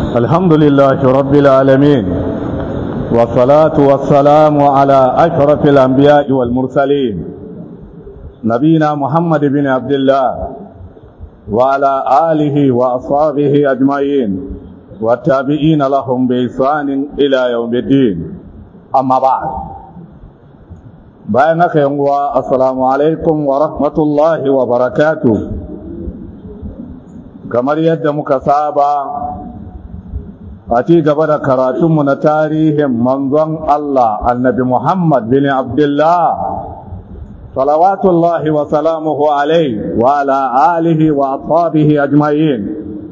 الحمد لله رب العالمين والصلاة والسلام على أشرف الأنبياء والمرسلين نبينا محمد بن عبد الله وعلى آله وأصحابه أجمعين والتابعين لهم بإحسان إلى يوم الدين أما بعد bayan haka yanguwa assalamu alaikum wa rahmatullahi wa barakatu kamar yadda muka saba a ci gaba da karatunmu na tarihin manzon Allah annabi Muhammad bin Abdullah salawatullahi wa salamuhu alaihi wa ala alihi wa ashabihi ajma'in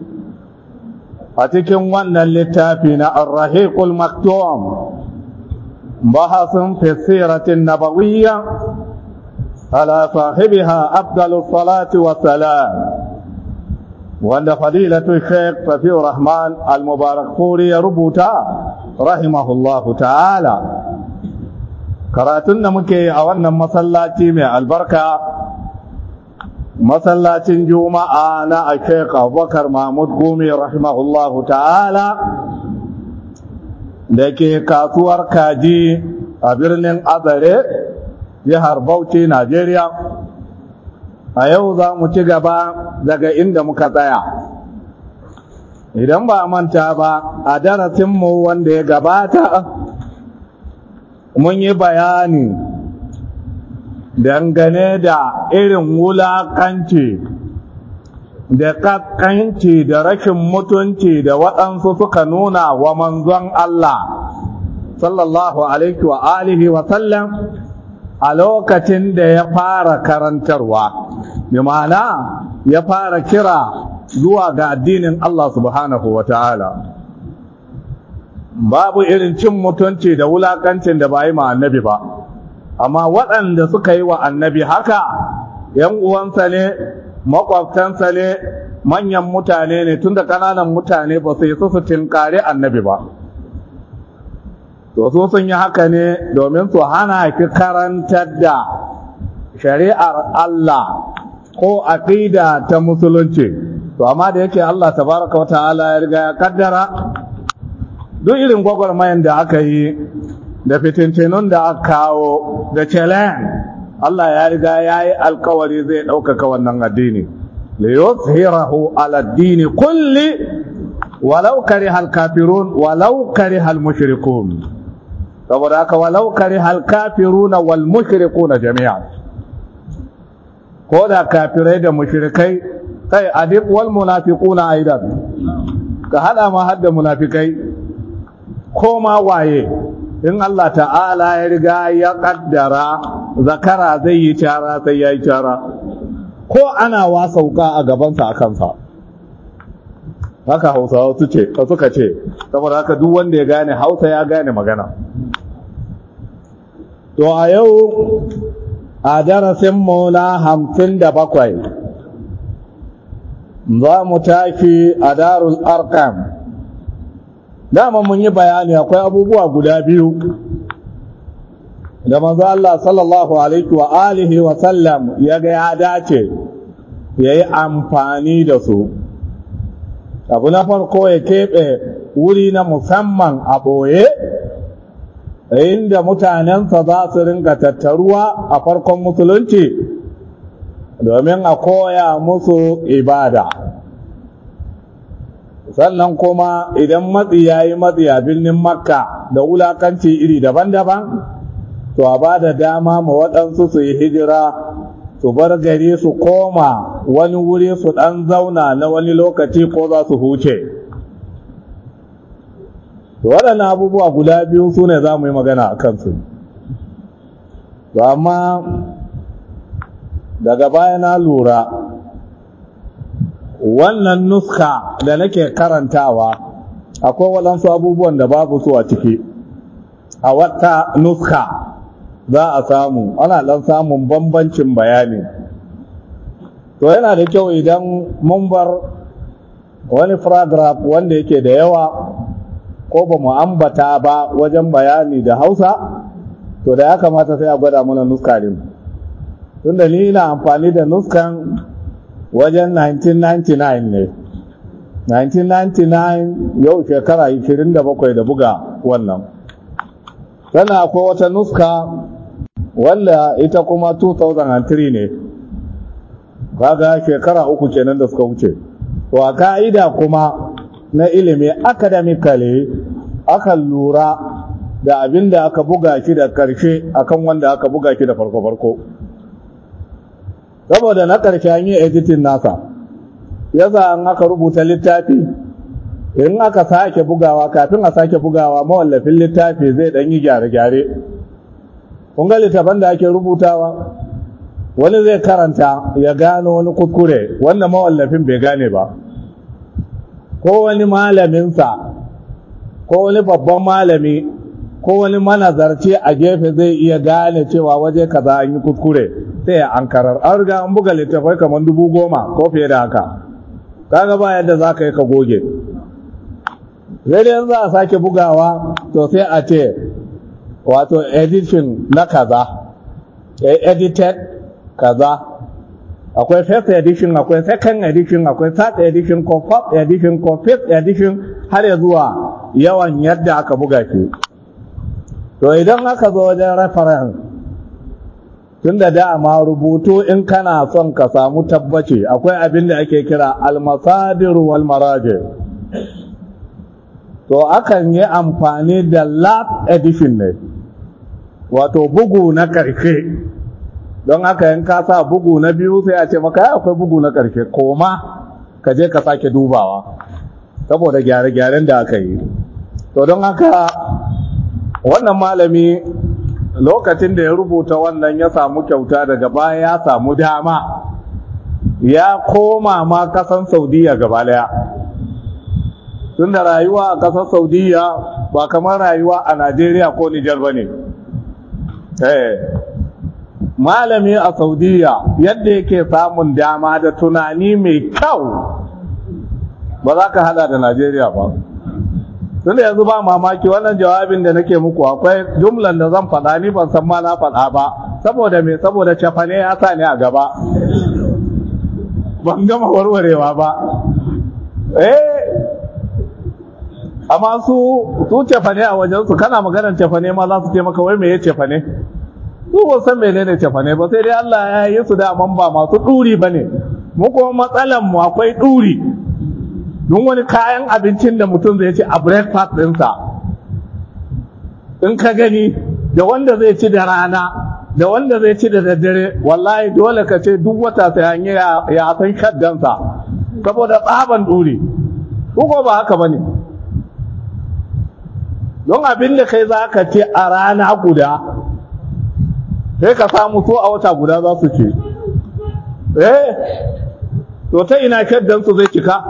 a cikin wannan littafi na ar-rahiqul maktum بحث في السيرة النبوية على صاحبها أفضل الصلاة والسلام وأن فضيلة الشيخ ففي الرحمن المبارك فوري ربوتا رحمه الله تعالى karatun da muke a wannan masallaci mai albarka masallacin juma'a na a sheik abubakar mahmud gumi rahimahullahu ta'ala da ke kasuwar kaji a birnin azare jihar bauchi najeriya a yau za mu ci gaba daga inda muka tsaya idan ba manta ba a darasinmu wanda ya gabata mun yi bayani dangane da irin wulakanci da kakkanci da rashin mutunci da waɗansu suka nuna wa manzon Allah sallallahu alaihi wa alihi wa sallam a lokacin da ya fara karantarwa bi ma'ana ya fara kira zuwa ga addinin Allah subhanahu wa ta'ala babu irin cin mutunci da wulakancin da ba yi ma annabi ba amma waɗanda suka yi wa annabi haka ‘yan uwansa ne makwabtansa ne manyan mutane ne tunda kananan mutane ba su yi su tinkari annabi ba to su sun yi haka ne domin su hana ki karantar da shari'ar Allah ko aqida ta musulunci to amma da yake Allah tabaraka wata'ala ya riga ya kaddara duk irin gwagwarmayan da aka yi da fitintinun da aka kawo da challenge Allah ya riga ya yi alkawari zai ɗaukaka wannan addini liyuzhirahu ala addini kulli walau kariha alkafirun walau kariha almushrikun saboda haka walau kariha alkafirun wal mushrikun jami'an ko da kafirai da mushrikai kai adib wal munafiquna aidan ka hada ma hadda munafikai ko ma waye in Allah ta'ala ya riga ya kaddara zakara zai yi cara sai ya yi cara ko ana wasauka a gabansa a kansa haka hausawa suka ce saboda haka duk wanda ya gane hausa ya gane magana to a yau a darasinmu na hamsin da bakwai za mu tashi a darul arkam dama mun yi bayani akwai abubuwa guda biyu da manzo Allah sallallahu alaihi wa alihi wa sallam ya ga ya dace ya yi amfani da su abu na farko ya keɓe wuri na musamman a ɓoye inda mutanensa za su ringa tattaruwa a farkon musulunci domin a koya musu ibada sannan kuma idan matsi ya yi matsi a birnin makka da wulakanci iri daban-daban to a ba da dama ma waɗansu su yi hijira su bar gari su koma wani wuri su ɗan zauna na wani lokaci ko za su huce waɗannan abubuwa guda biyu su ne za mu yi magana a kansu to amma daga baya na lura wannan nuska da nake karantawa akwai waɗansu abubuwan da babu su a ciki a wata nuska za a samu ana ɗan samun bambancin bayani to yana da kyau idan mun bar wani paragraph wanda yake da yawa ko ba mu ambata ba wajen bayani da hausa to da ya kamata sai a gwada mana nuska din tunda ni ina amfani da nuskan wajen 1999 ne 1999 yau shekara 27 da buga wannan sannan akwai wata nuska wanda ita kuma 2003 ne kaga shekara uku kenan da suka wuce to a ka'ida kuma na ilimi academically akan lura da abin da aka buga shi da karshe akan wanda aka buga shi da farko-farko saboda na karshe an yi editing nasa yasa an aka rubuta littafi in aka sake bugawa kafin a sake bugawa mawallafin littafi zai dan yi gyare-gyare kun ga littafan da ake rubutawa wani zai karanta ya gano wani kuskure wanda mawallafin bai gane ba ko wani malaminsa ko wani babban malami ko wani manazarci a gefe zai iya gane cewa waje kaza an yi kuskure sai ya ankarar an riga an buga littafai kamar dubu goma ko fiye da haka kaga ba yadda za ka yi ka goge sai dai za a sake bugawa to sai a ce wato edition na kaza edited kaza akwai first edition akwai second edition akwai third edition ko fourth edition ko fifth edition har ya zuwa yawan yadda aka buga shi to idan aka zo wajen reference tun da dama rubutu in kana son ka samu tabbaci akwai abin da ake kira almasadir wal maraji to akan yi amfani da last edition ne wato bugu na ƙarshe don haka yin kasa bugu na biyu sai a ce maka akwai bugu na ƙarshe koma ka je ka sake dubawa saboda gyare-gyaren da aka yi to don haka wannan malami lokacin da ya rubuta wannan ya samu kyauta daga baya ya samu dama ya koma ma kasan saudiya gaba daya tun da rayuwa a kasar saudiya ba kamar rayuwa a najeriya ko nijar ba ne malami a saudiya yadda yake samun dama da tunani mai kyau ba za ka hada da najeriya ba tunda yanzu ba mamaki wannan jawabin da nake muku akwai jumlan da zan faɗa ni ban san ma na faɗa ba saboda me saboda cafane ya sa ni a gaba ban gama warwarewa ba eh amma su su cefane a wajensu kana maganar cefane ma za su ce maka wai me ya cefane su ba san menene cefane ba sai dai Allah ya yi su da man ba masu duri bane mu kuma matsalan mu akwai duri don wani kayan abincin da mutum zai ci a breakfast ɗinsa in ka gani da wanda zai ci da rana da wanda zai ci da daddare wallahi dole ka ce duk wata sai an yi ya san shaddansa saboda tsaban duri ko ba haka bane don abin da kai za ka ce a rana guda sai ka samu so a wata guda za su ce eh to ta ina shaddansu zai cika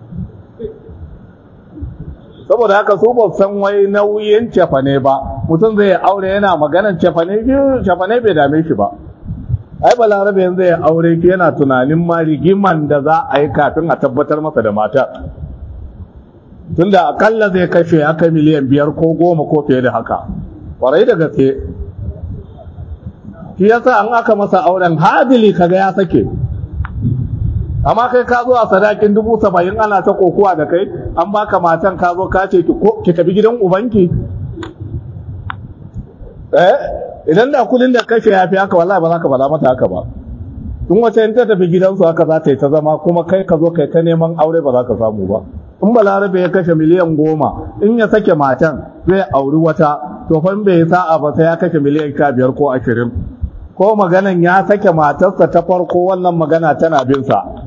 saboda haka su ba san wai nauyin cefane ba mutum zai aure yana maganan cefane cefane bai dame shi ba ai balarabe yanzu ya aure ki yana tunanin ma rigiman da za a yi kafin a tabbatar masa da mata tunda akalla zai kashe aka miliyan biyar ko goma ko fiye da haka kwarai da gaske shi yasa an aka masa auren hadili kaga ya sake amma kai ka zo a sadakin dubu saba'in ana ta kokuwa da kai an baka matan ka zo ka ce ki tafi gidan ubanki eh idan da kudin da kashe ya fi haka wallahi ba za ka faɗa mata haka ba in wata in ta tafi gidansu haka za ta yi ta zama kuma kai ka zo kai ta neman aure ba za ka samu ba in balarabe ya kashe miliyan goma in ya sake matan zai auri wata to fa in bai sa'a ba sai ya kashe miliyan sha biyar ko ashirin ko maganan ya sake matarsa ta farko wannan magana tana bin sa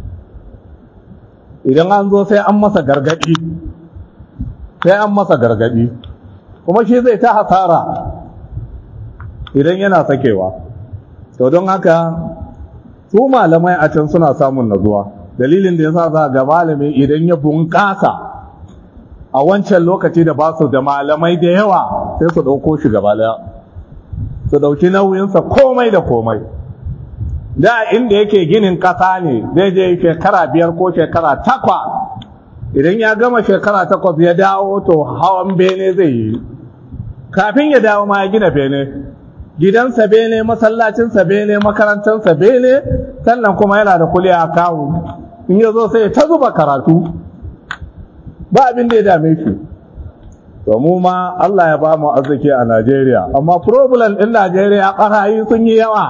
idan an zo sai an masa gargadi sai an masa gargadi kuma shi zai ta hasara idan yana sakewa to don haka su malamai a can suna samun nazuwa dalilin da yasa za ga malami idan ya bunƙasa a wancan lokaci da ba su da malamai da yawa sai su ɗauko shi gaba daya su ɗauki nauyinsa komai da komai da inda yake ginin ƙasa ne zai je shekara biyar ko shekara takwa idan ya gama shekara takwas ya dawo to hawan bene zai yi kafin ya dawo ma ya gina bene gidansa bene masallacinsa bene makarantarsa bene sannan kuma yana da kuliya a kawo in ya zo sai ta zuba karatu ba abin da ya dame shi to mu ma Allah ya ba mu arziki a Najeriya amma problem din Najeriya barayi sun yi yawa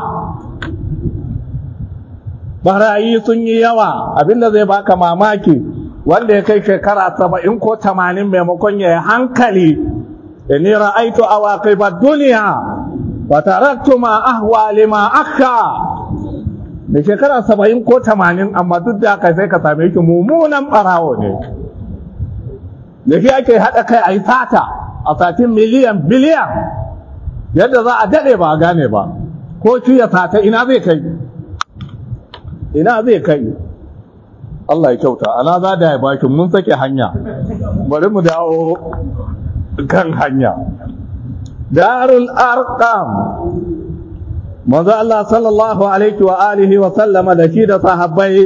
barayi sun yi yawa abinda zai baka mamaki wanda ya kai shekara saba'in ko tamanin maimakon ya yi hankali inni ra'aitu awaqiba duniya wa taraktu ma ahwa lima akka da shekara saba'in ko tamanin amma duk da haka sai ka same shi mummunan barawo ne da shi ake haɗa kai a yi sata a satin miliyan biliyan yadda za a daɗe ba a gane ba ko shi ya sata ina zai kai ina zai kai Allah ya kyauta ana za da ya baki mun sake hanya bari mu dawo kan hanya darul arqam manzo Allah sallallahu alaihi wa alihi wa sallama da shi da sahabbai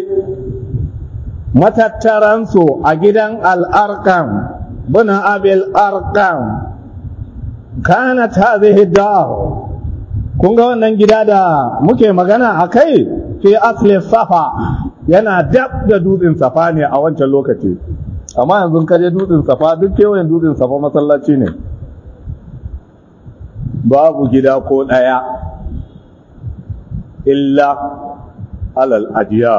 matattaransu a gidan al-arqam bin abil arqam kanat hadhihi dar kun ga wannan gida da muke magana akai fi asli safa yana dab da dutsen safa ne a wancan lokaci amma yanzu ka je dutsen safa duk kewayen dutsen safa masallaci ne babu gida ko ɗaya illa alal ajiya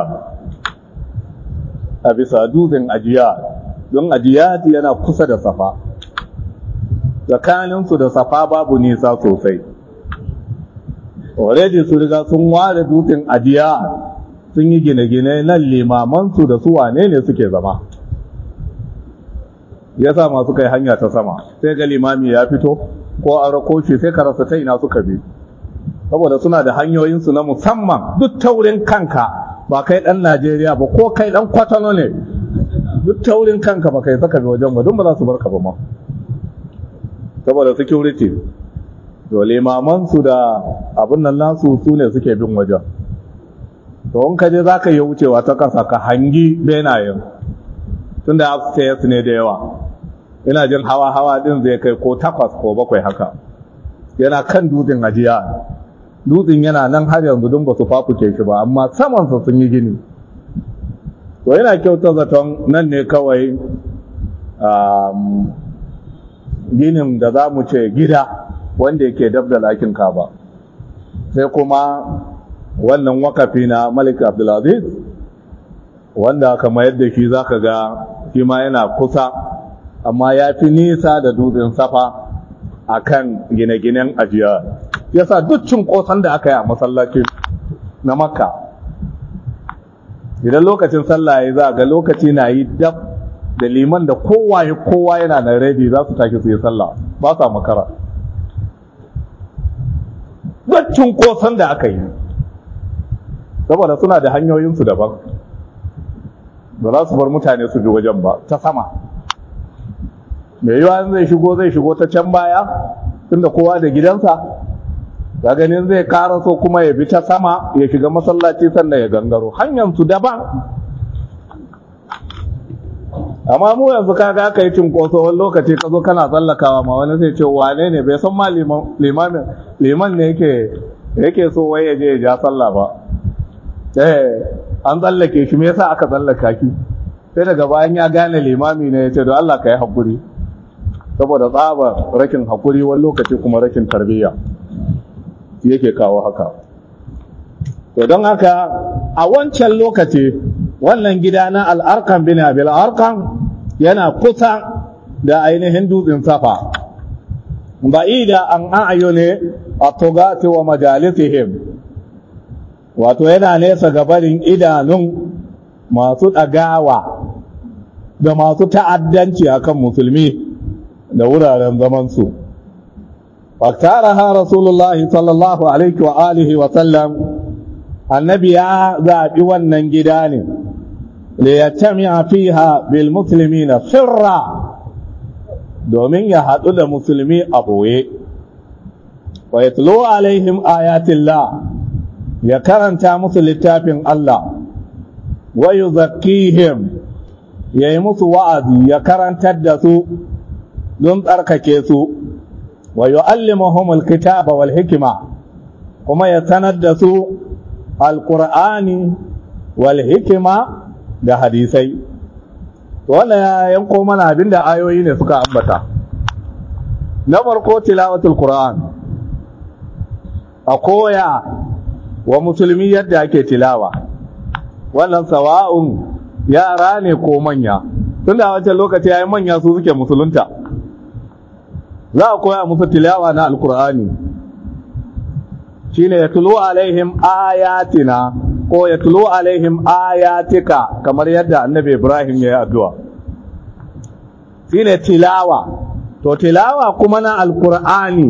a bisa dutsen ajiya don ajiya yana kusa da safa tsakaninsu da safa babu nisa sosai already su riga sun ware dutsen ajiya sun yi gine-gine nan limamansu da su wane ne suke zama ya sa masu kai hanya ta sama sai ga limami ya fito ko a rakoshi sai ka rasa ta ina suka bi saboda suna da hanyoyinsu na musamman duk taurin kanka ba kai dan najeriya ba ko kai dan kwatano ne duk taurin kanka ba kai saka bi wajen ba don ba za su barka ba ma saboda security to limamansu da abin nan nasu su ne suke bin wajen to in ka je za ka yi wucewa ta kasa ka hangi benayen tun da upstairs ne da yawa ina jin hawa-hawa din zai kai ko takwas ko bakwai haka yana kan dutsen ajiya dutsen yana nan har yanzu don ba su fafuke shi ba amma samansa sun yi gini to yana kyauta zaton nan ne kawai ginin da za mu ce gida wanda yake dab da lakin kaba sai kuma wannan wakafi na malik abdulaziz wanda kama yadda shi za ka ga shi ma yana kusa amma ya fi nisa da dutsen safa a kan gine-ginen ajiya yasa duk kosan da aka yi a masallaci na makka idan lokacin sallah ya za ga lokaci na yi dab da liman da kowa ya kowa yana na ready za su tashi su yi sallah ba sa makara duk kosan da aka yi saboda suna da hanyoyinsu daban ba za su bar mutane su bi wajen ba ta sama mai yiwa zai shigo zai shigo ta can baya tunda kowa da gidansa ga ganin zai karaso kuma ya bi ta sama ya shiga masallaci sannan ya gangaro hanyar su daban amma mu yanzu kaga aka yi cinkoso wani lokaci ka zo kana tsallakawa ma wani sai ce wane ne bai san ma liman ne yake yake so wai ya je ya ja sallah ba eh an tsallake shi me yasa aka tsallaka ki sai daga bayan ya gane limami ne ya ce don Allah ka yi haƙuri saboda tsabar rakin haƙuri wani lokaci kuma rakin tarbiyya yake kawo haka to don haka a wancan lokaci wannan gida na al'arkan bin abil arkan yana kusa da ainihin dutsen safa ba'ida an a'ayo ne a tugati wa majalisihim wato yana nesa gabarin idanun masu ɗagawa da masu ta'addanci akan musulmi da wuraren zamansu faktaraha rasulullahi sallallahu alaihi wa alihi wa sallam annabi ya zaɓi wannan gida ne da ya tamiya fiha bil musulmi na sirra domin ya haɗu da musulmi a ɓoye wa ya tulo alaihim ayatillah ya karanta musu littafin Allah wa yuzakkihim ya yi musu wa'azi ya karantar da su don tsarkake su wa yu'allimuhum alkitaba wal hikima kuma ya sanar da su alqur'ani wal hikima da hadisai wannan ya yanko mana abinda ayoyi ne suka ambata na farko tilawatul qur'an a koya wa musulmi yadda ake tilawa wannan sawa'un yara ne ko manya tun da wancan lokaci ya yi manya su suke musulunta za a koya musu tilawa na alkur'ani shine ya tulo alaihim ayatina ko ya tulo alaihim ayatika kamar yadda annabi ibrahim ya yi addu'a shine tilawa to tilawa kuma na alkur'ani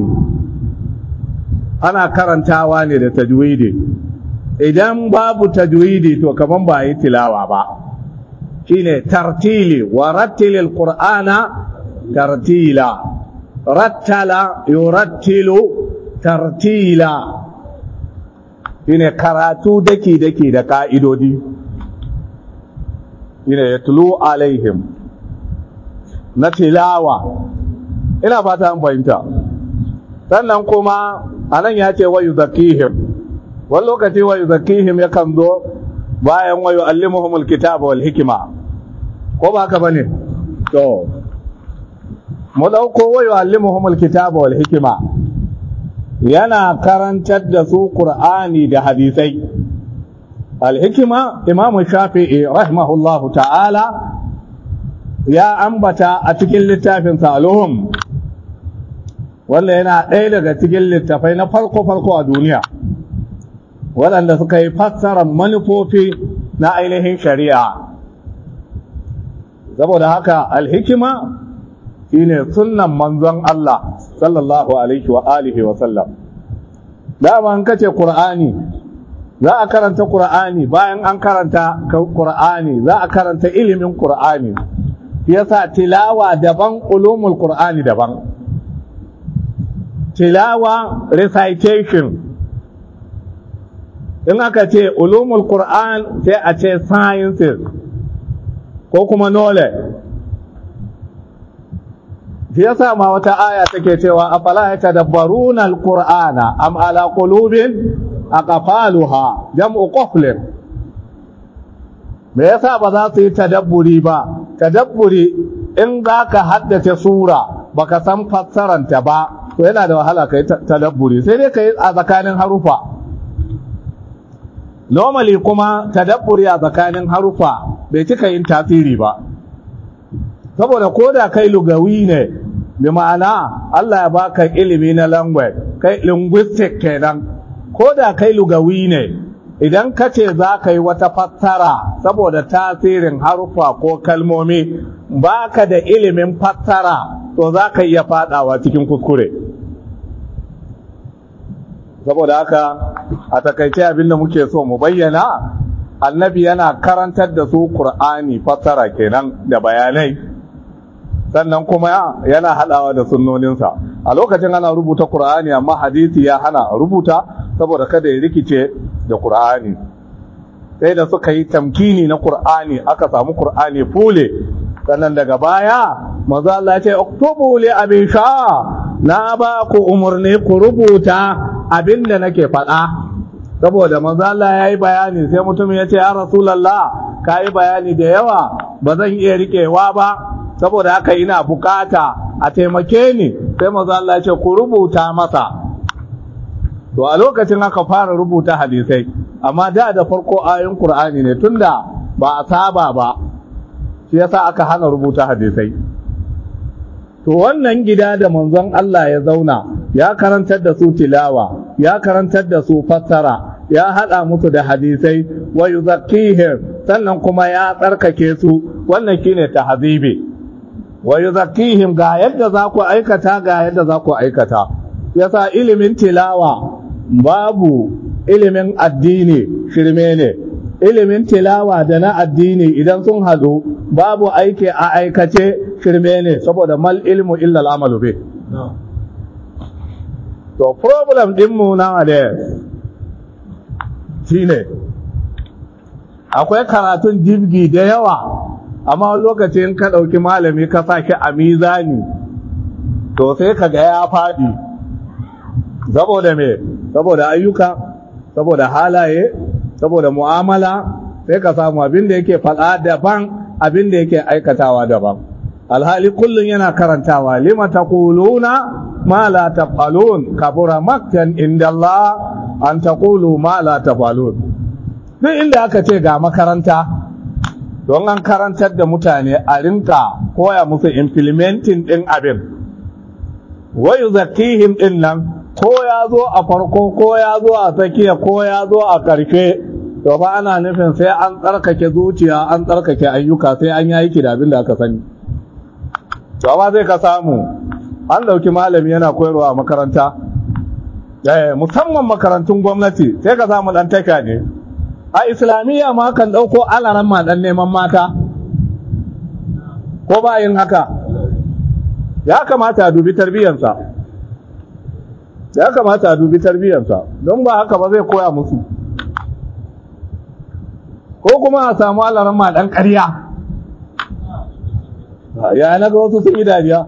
ana karantawa ne da tajwidi idan babu tajwidi to kaman ba yi tilawa ba shine tartili wa rattilil qur'ana tartila rattala yurattilu tartila shine karatu daki daki da ka'idodi shine yatlu alaihim na tilawa ina fata an fahimta sannan kuma anan ya ce wa yuzakihim wani lokaci wa yuzakihim yakan zo bayan wa yu'allimuhumul kitaba wal hikima ko ba haka bane to mu dauko wa yu'allimuhumul kitaba wal hikima yana karantar da su qur'ani da hadisai al hikima imam shafi'i rahimahullahu ta'ala ya ambata a cikin littafin saluhum wanda yana ɗaya daga cikin littafai na farko-farko a duniya waɗanda suka yi fassarar manufofi na ainihin shari'a saboda haka alhikima shine sunnan manzon Allah sallallahu alaihi wa alihi wa sallam dama an kace qur'ani za a karanta qur'ani bayan an karanta qur'ani za a karanta ilimin qur'ani yasa tilawa daban ulumul qur'ani daban tilawa recitation in aka ce ulumul qur'an sai a ce sciences ko kuma knowledge shi yasa ma wata aya take cewa afala yatadabbaruna alqur'ana am ala qulubin aqfaluha jam'u qaflin me yasa ba za su yi tadabburi ba tadabburi in za ka haddace sura baka san fassaranta ba to yana da wahala ka yi tadabburi sai dai ka yi a tsakanin harufa normally kuma tadabburi a tsakanin harufa bai cika yin tasiri ba saboda ko da kai lugawi ne bi ma'ana Allah ya baka ilimi na language kai linguistic kenan ko da kai lugawi ne idan ka ce za ka yi wata fassara saboda tasirin harufa ko kalmomi baka da ilimin fassara to za ka iya fadawa cikin kuskure saboda haka a takaice abin da muke so mu bayyana annabi yana karantar da su qur'ani fassara kenan da bayanai sannan kuma yana hadawa da sunnoninsa a lokacin ana rubuta qur'ani amma hadisi ya hana rubuta saboda kada ya rikice da qur'ani sai da suka yi tamkini na qur'ani aka samu qur'ani fule sannan daga baya manzo Allah ya ce uktubu li abi sha na ba ku umurni ku rubuta abinda nake faɗa saboda manzo Allah ya yi bayani sai mutum ya ce ya rasulullah ka yi bayani da yawa ba zan iya riƙewa ba saboda haka ina bukata a taimake ni sai manzo Allah ya ce ku rubuta masa to a lokacin aka fara rubuta hadisai amma da da farko ayoyin Qur'ani ne tunda ba a saba ba shi yasa aka hana rubuta hadisai to wannan gida da manzon Allah ya zauna ya karantar da su tilawa ya karantar da su fassara ya hada musu da hadisai wa yuzakkihim sannan kuma ya tsarkake su wannan shine tahzibi wa yuzakkihim ga yadda za ku aikata ga yadda za ku aikata yasa ilimin tilawa babu ilimin addini shirme ne ilimin tilawa da na addini idan sun hadu babu aiki a aikace shirme ne saboda mal ilmu illa al'amalu be to problem dinmu na da shine akwai karatun jibgi da yawa amma lokacin ka ɗauki malami ka sake a mizani to sai ka ga ya faɗi saboda me saboda ayyuka saboda halaye saboda mu'amala sai ka samu abin da yake faɗa daban abin da yake aikatawa daban alhali kullum yana karantawa lima taquluna ma la taf'alun kabura maktan inda Allah an taqulu ma la taf'alun duk inda aka ce ga makaranta don an karantar da mutane a rinka koya musu implementing din abin wa yuzakkihim din nan ko ya zo a farko ko ya zo a tsakiya ko ya zo a ƙarshe to ba ana nufin sai an tsarkake zuciya an tsarkake ayyuka sai an yi aiki da abin da aka sani to amma zai ka samu an dauki malami yana koyarwa a makaranta eh musamman makarantun gwamnati sai ka samu dan taka ne a islamiyya ma kan dauko alaran ma dan neman mata ko ba yin haka ya kamata a dubi tarbiyyarsa ya kamata a dubi tarbiyyarsa don ba haka ba zai koya musu ko kuma a samu alaran ma dan ƙarya ya na ga wasu sun yi dariya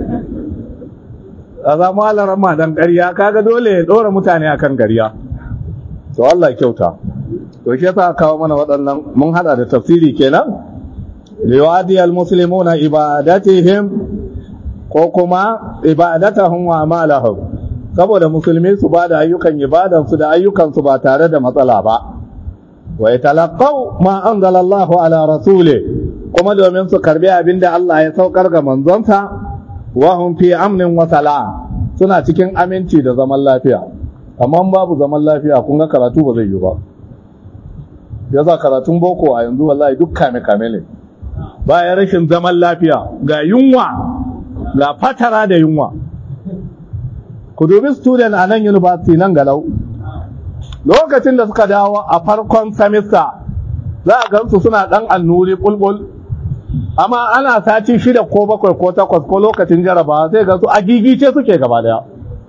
a samu alaran ma dan ƙarya kaga dole ya ɗora mutane akan ƙarya to Allah kyauta to shi yasa kawo mana waɗannan mun hada da tafsiri kenan liwadi almuslimuna ibadatihim ko kuma ibadatahum wa amalahum saboda musulmi su ba da ayyukan ibadansu da ayyukansu ba tare da matsala ba wa yatalaqaw ma anzalallahu ala rasuli kuma domin su karbi abinda Allah ya saukar ga manzonsa wa hum fi amnin wa salam suna cikin aminci da zaman lafiya amma babu zaman lafiya kun ga karatu ba zai yi ba yasa karatun boko a yanzu wallahi duk kame kame ne bayan rashin zaman lafiya ga yunwa ga fatara da yunwa ku dubi student a nan university nan galau lokacin da suka dawo a farkon semester za a gansu suna dan annuri bulbul amma ana sati shida ko bakwai ko takwas ko lokacin jarabawa sai gansu a gigice suke gaba daya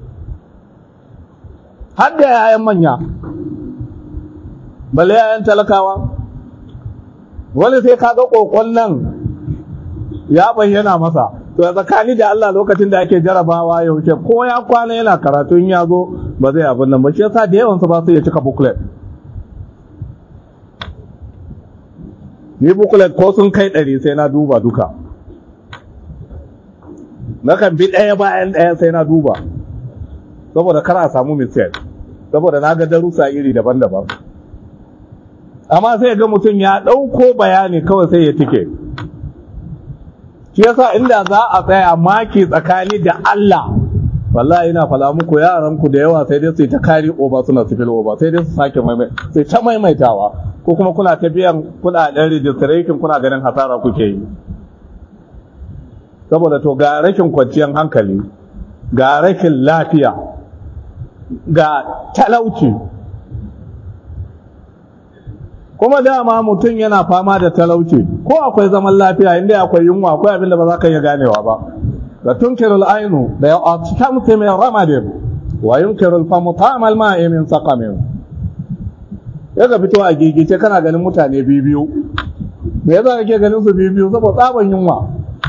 har da yayan manya balle yayan talakawa wani sai kaga kokon nan ya bayyana masa to tsakani da Allah lokacin da ake jarabawa ya wuce ko ya kwana yana karatu in ya zo ba zai abin nan ba shi yasa da yawan su ba su iya cika booklet ni booklet ko sun kai ɗari sai na duba duka na kan bi ɗaya bayan ɗaya sai na duba saboda kar a samu mistake saboda na ga darussa iri daban-daban amma sai ga mutum ya ɗauko bayani kawai sai ya tike shi yasa inda za a tsaya maki tsakani da Allah wallahi ina fala muku yaran ku da yawa sai dai su ta kari oba suna sifil oba sai dai su sake maimai sai ta maimaitawa ko kuma kuna ta biyan kudaden registration kuna ganin hasara kuke yi saboda to ga rashin kwanciyar hankali ga rashin lafiya ga talauci kuma dama mutum yana fama da talauci ko akwai zaman lafiya inda akwai yunwa akwai abin da ba za ka iya ganewa ba da tunkirul ainu da ya atkamta min ramadin wa yunkirul famu ta'amal ma'i min saqamin ya ga fito a gigice kana ganin mutane biyu biyu me yasa kake ganin su biyu biyu saboda tsaban yunwa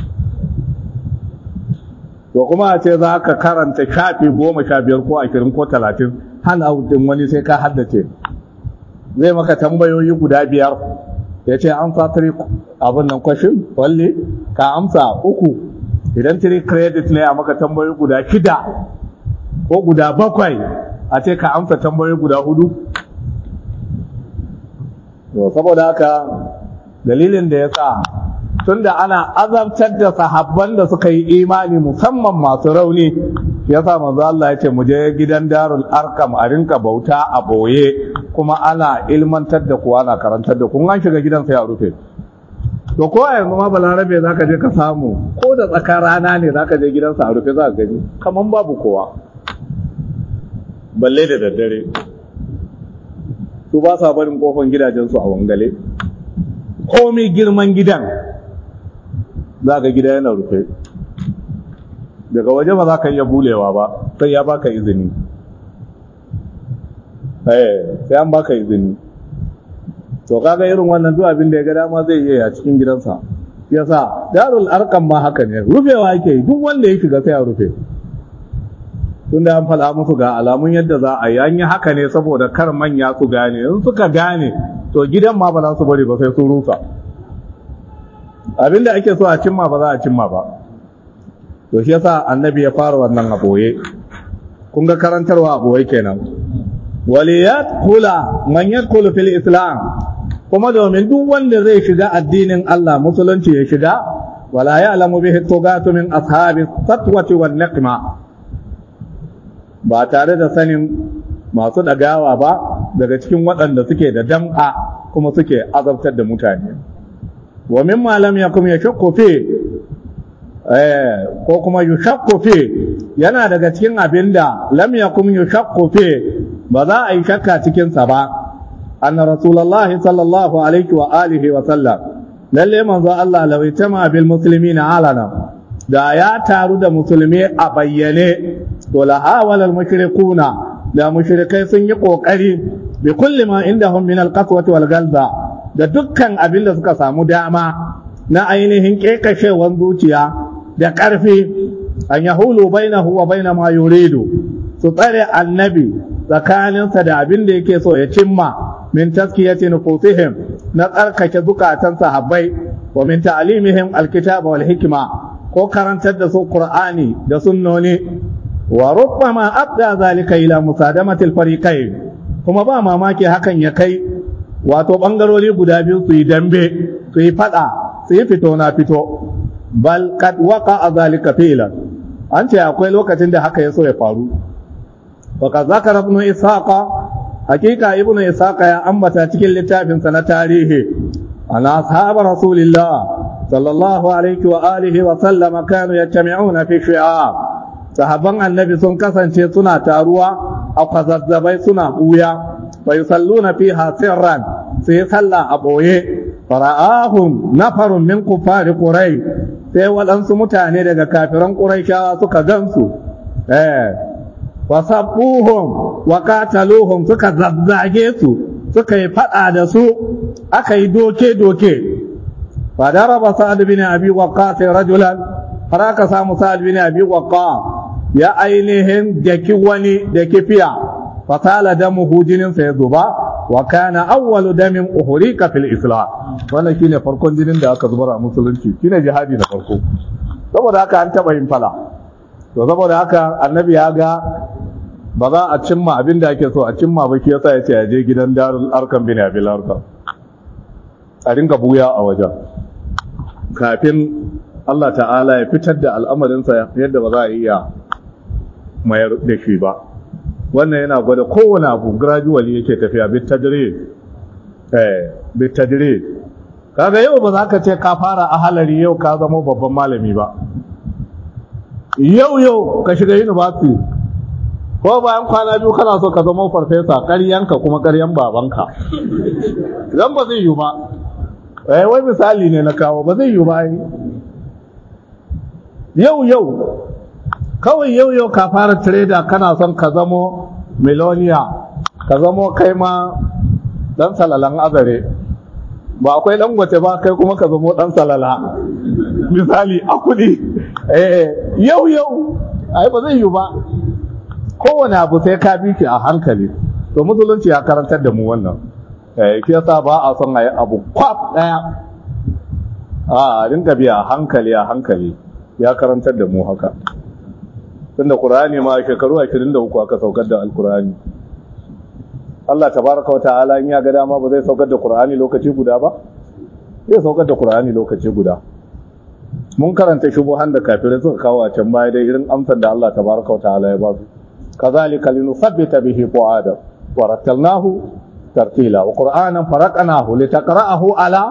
to kuma a ce za ka karanta shafi goma sha biyar ko ashirin ko talatin hana din wani sai ka haddace zai maka tambayoyi guda biyar ya ce an sa tiri abin nan kwashin walle ka amsa uku idan tiri credit ne a maka tambayoyi guda shida ko guda bakwai a ce ka amsa tambayoyi guda hudu saboda haka dalilin da ya sa tunda ana azabtar da sahabban da suka yi imani musamman masu rauni yasa manzo Allah ya ce mu je gidan Darul Arkam a rinka bauta a boye kuma ana ilmantar da ku ana karantar da kun an shiga gidan sai a rufe to ko a yanzu ma balarabe zaka je ka samu ko da tsakar rana ne zaka je gidansa a rufe za ka gani kaman babu kowa balle da daddare su ba sa barin kofan gidajensu a wangale komai girman gidan za ka gida yana rufe daga waje ba za ka iya bulewa ba sai ya baka izini sai an baka izini to kaga irin wannan duk abin da ya ga dama zai iya a cikin gidansa yasa darul arqam ma haka ne rufewa yake duk wanda ya shiga sai ya rufe tun da an faɗa musu ga alamun yadda za a yi an yi haka ne saboda kar manya su gane in suka gane to gidan ma ba za su bari ba sai sun rusa abinda ake so a cimma ba za a cimma ba to shi yasa annabi ya fara wannan a boye kun ga karantarwa a boye kenan waliyat kula man yadkhulu fil islam kuma domin duk wanda zai shiga addinin Allah musulunci ya shiga wala ya'lamu bihi tugatu min ashabi satwati wan niqma ba tare da sanin masu dagawa ba daga cikin waɗanda suke da dam'a kuma suke azabtar da mutane wa mimma lam yakum yashakku fi eh ko kuma yushakku fi yana daga cikin abinda lam yakum yushakku fi ba za a yi shakka cikin sa ba anna rasulullahi sallallahu alaihi wa alihi wa sallam lalle manzo Allah lawaitama bil muslimina alana da ya taru da musulmi a bayyane to la hawala al mushrikuna da mushrikai sun yi kokari bi kulli ma indahum min al qaswati wal galza da dukkan abin da suka samu dama na ainihin kekashewan zuciya da ƙarfi an yahulu bainahu wa baina ma yuridu su tsare annabi tsakaninsa da abin da yake so ya cimma min taskiyati nufusihim na tsarkake zukatan sahabbai wa min ta'limihim alkitaba wal hikma ko karantar da su qur'ani da sunnoni wa rubbama abda zalika ila musadamati alfariqain kuma ba mamaki hakan ya kai wato bangarori guda biyu su yi dambe su yi fada su yi fito na fito bal kad waqa zalika fi'lan an ce akwai lokacin da haka ya so ya faru وقد ذكر ابن إسحاق حقيقة ابن إسحاق يا أمتا cikin littafinsa na tarihi أن أصحاب رسول الله صلى الله عليه وآله وسلم كانوا يجتمعون في شعاب sahabban annabi sun kasance suna taruwa a kwazazzabai suna buya wa yusalluna fiha sirran su yi sallah a boye fara'ahum nafarun min kufari qurai sai waɗansu mutane daga kafiran quraishawa suka gansu eh wasabbuhum wa qataluhum suka zazzage su suka yi fada da su aka yi doke doke fa daraba sa'ad bin abi waqqas rajulan har aka samu sa'ad bin abi waqqas ya ainihin daki wani da kifiya fa sala damuhu jinin sa ya zuba wa kana awwalu damin uhrika fil islam wannan shine farkon jinin da aka zubar a musulunci shine jihadi na farko saboda haka an taba yin fala to saboda haka annabi ya ga ba za a cimma abin da ake so a cimma ba shi yasa ya ce ya je gidan darul arkan bin abil arkan a dinga buya a wajen kafin Allah ta'ala ya fitar da al'amarinsa yadda ba za a iya mayar da shi ba wannan yana gwada kowane abu gradually yake tafiya bit tadrij eh bit tadrij kaga yau ba za ka ce ka fara a halari yau ka zama babban malami ba yau yau ka shiga university ko bayan kwana biyu kana so ka zama farfesa ƙaryanka kuma ƙaryan babanka zan ba zai yi ba eh wai misali ne na kawo ba zai yi ba yau yau kawai yau yau ka fara trader kana son ka zamo miloniya ka zamo kai ma dan salalan azare ba akwai dan gwace ba kai kuma ka zamo dan salala misali a kudi eh yau yau ai ba zai yi ba kowane abu sai ka bi shi a hankali to musulunci ya karantar da mu wannan eh shi yasa ba a son ayi abu kwaf daya a rinka biya a hankali a hankali ya karantar da mu haka tunda qur'ani ma shekaru 23 aka saukar da alqur'ani Allah tabaraka wata'ala in ya ga dama ba zai saukar da qur'ani lokaci guda ba zai saukar da qur'ani lokaci guda mun karanta shubuhan da kafirai suka kawo a can baya dai irin amsar da Allah tabaraka wata'ala ya ba su كذلك لنثبت به فؤادا ورتلناه ترتيلا وقرآنا فرقناه لتقرأه على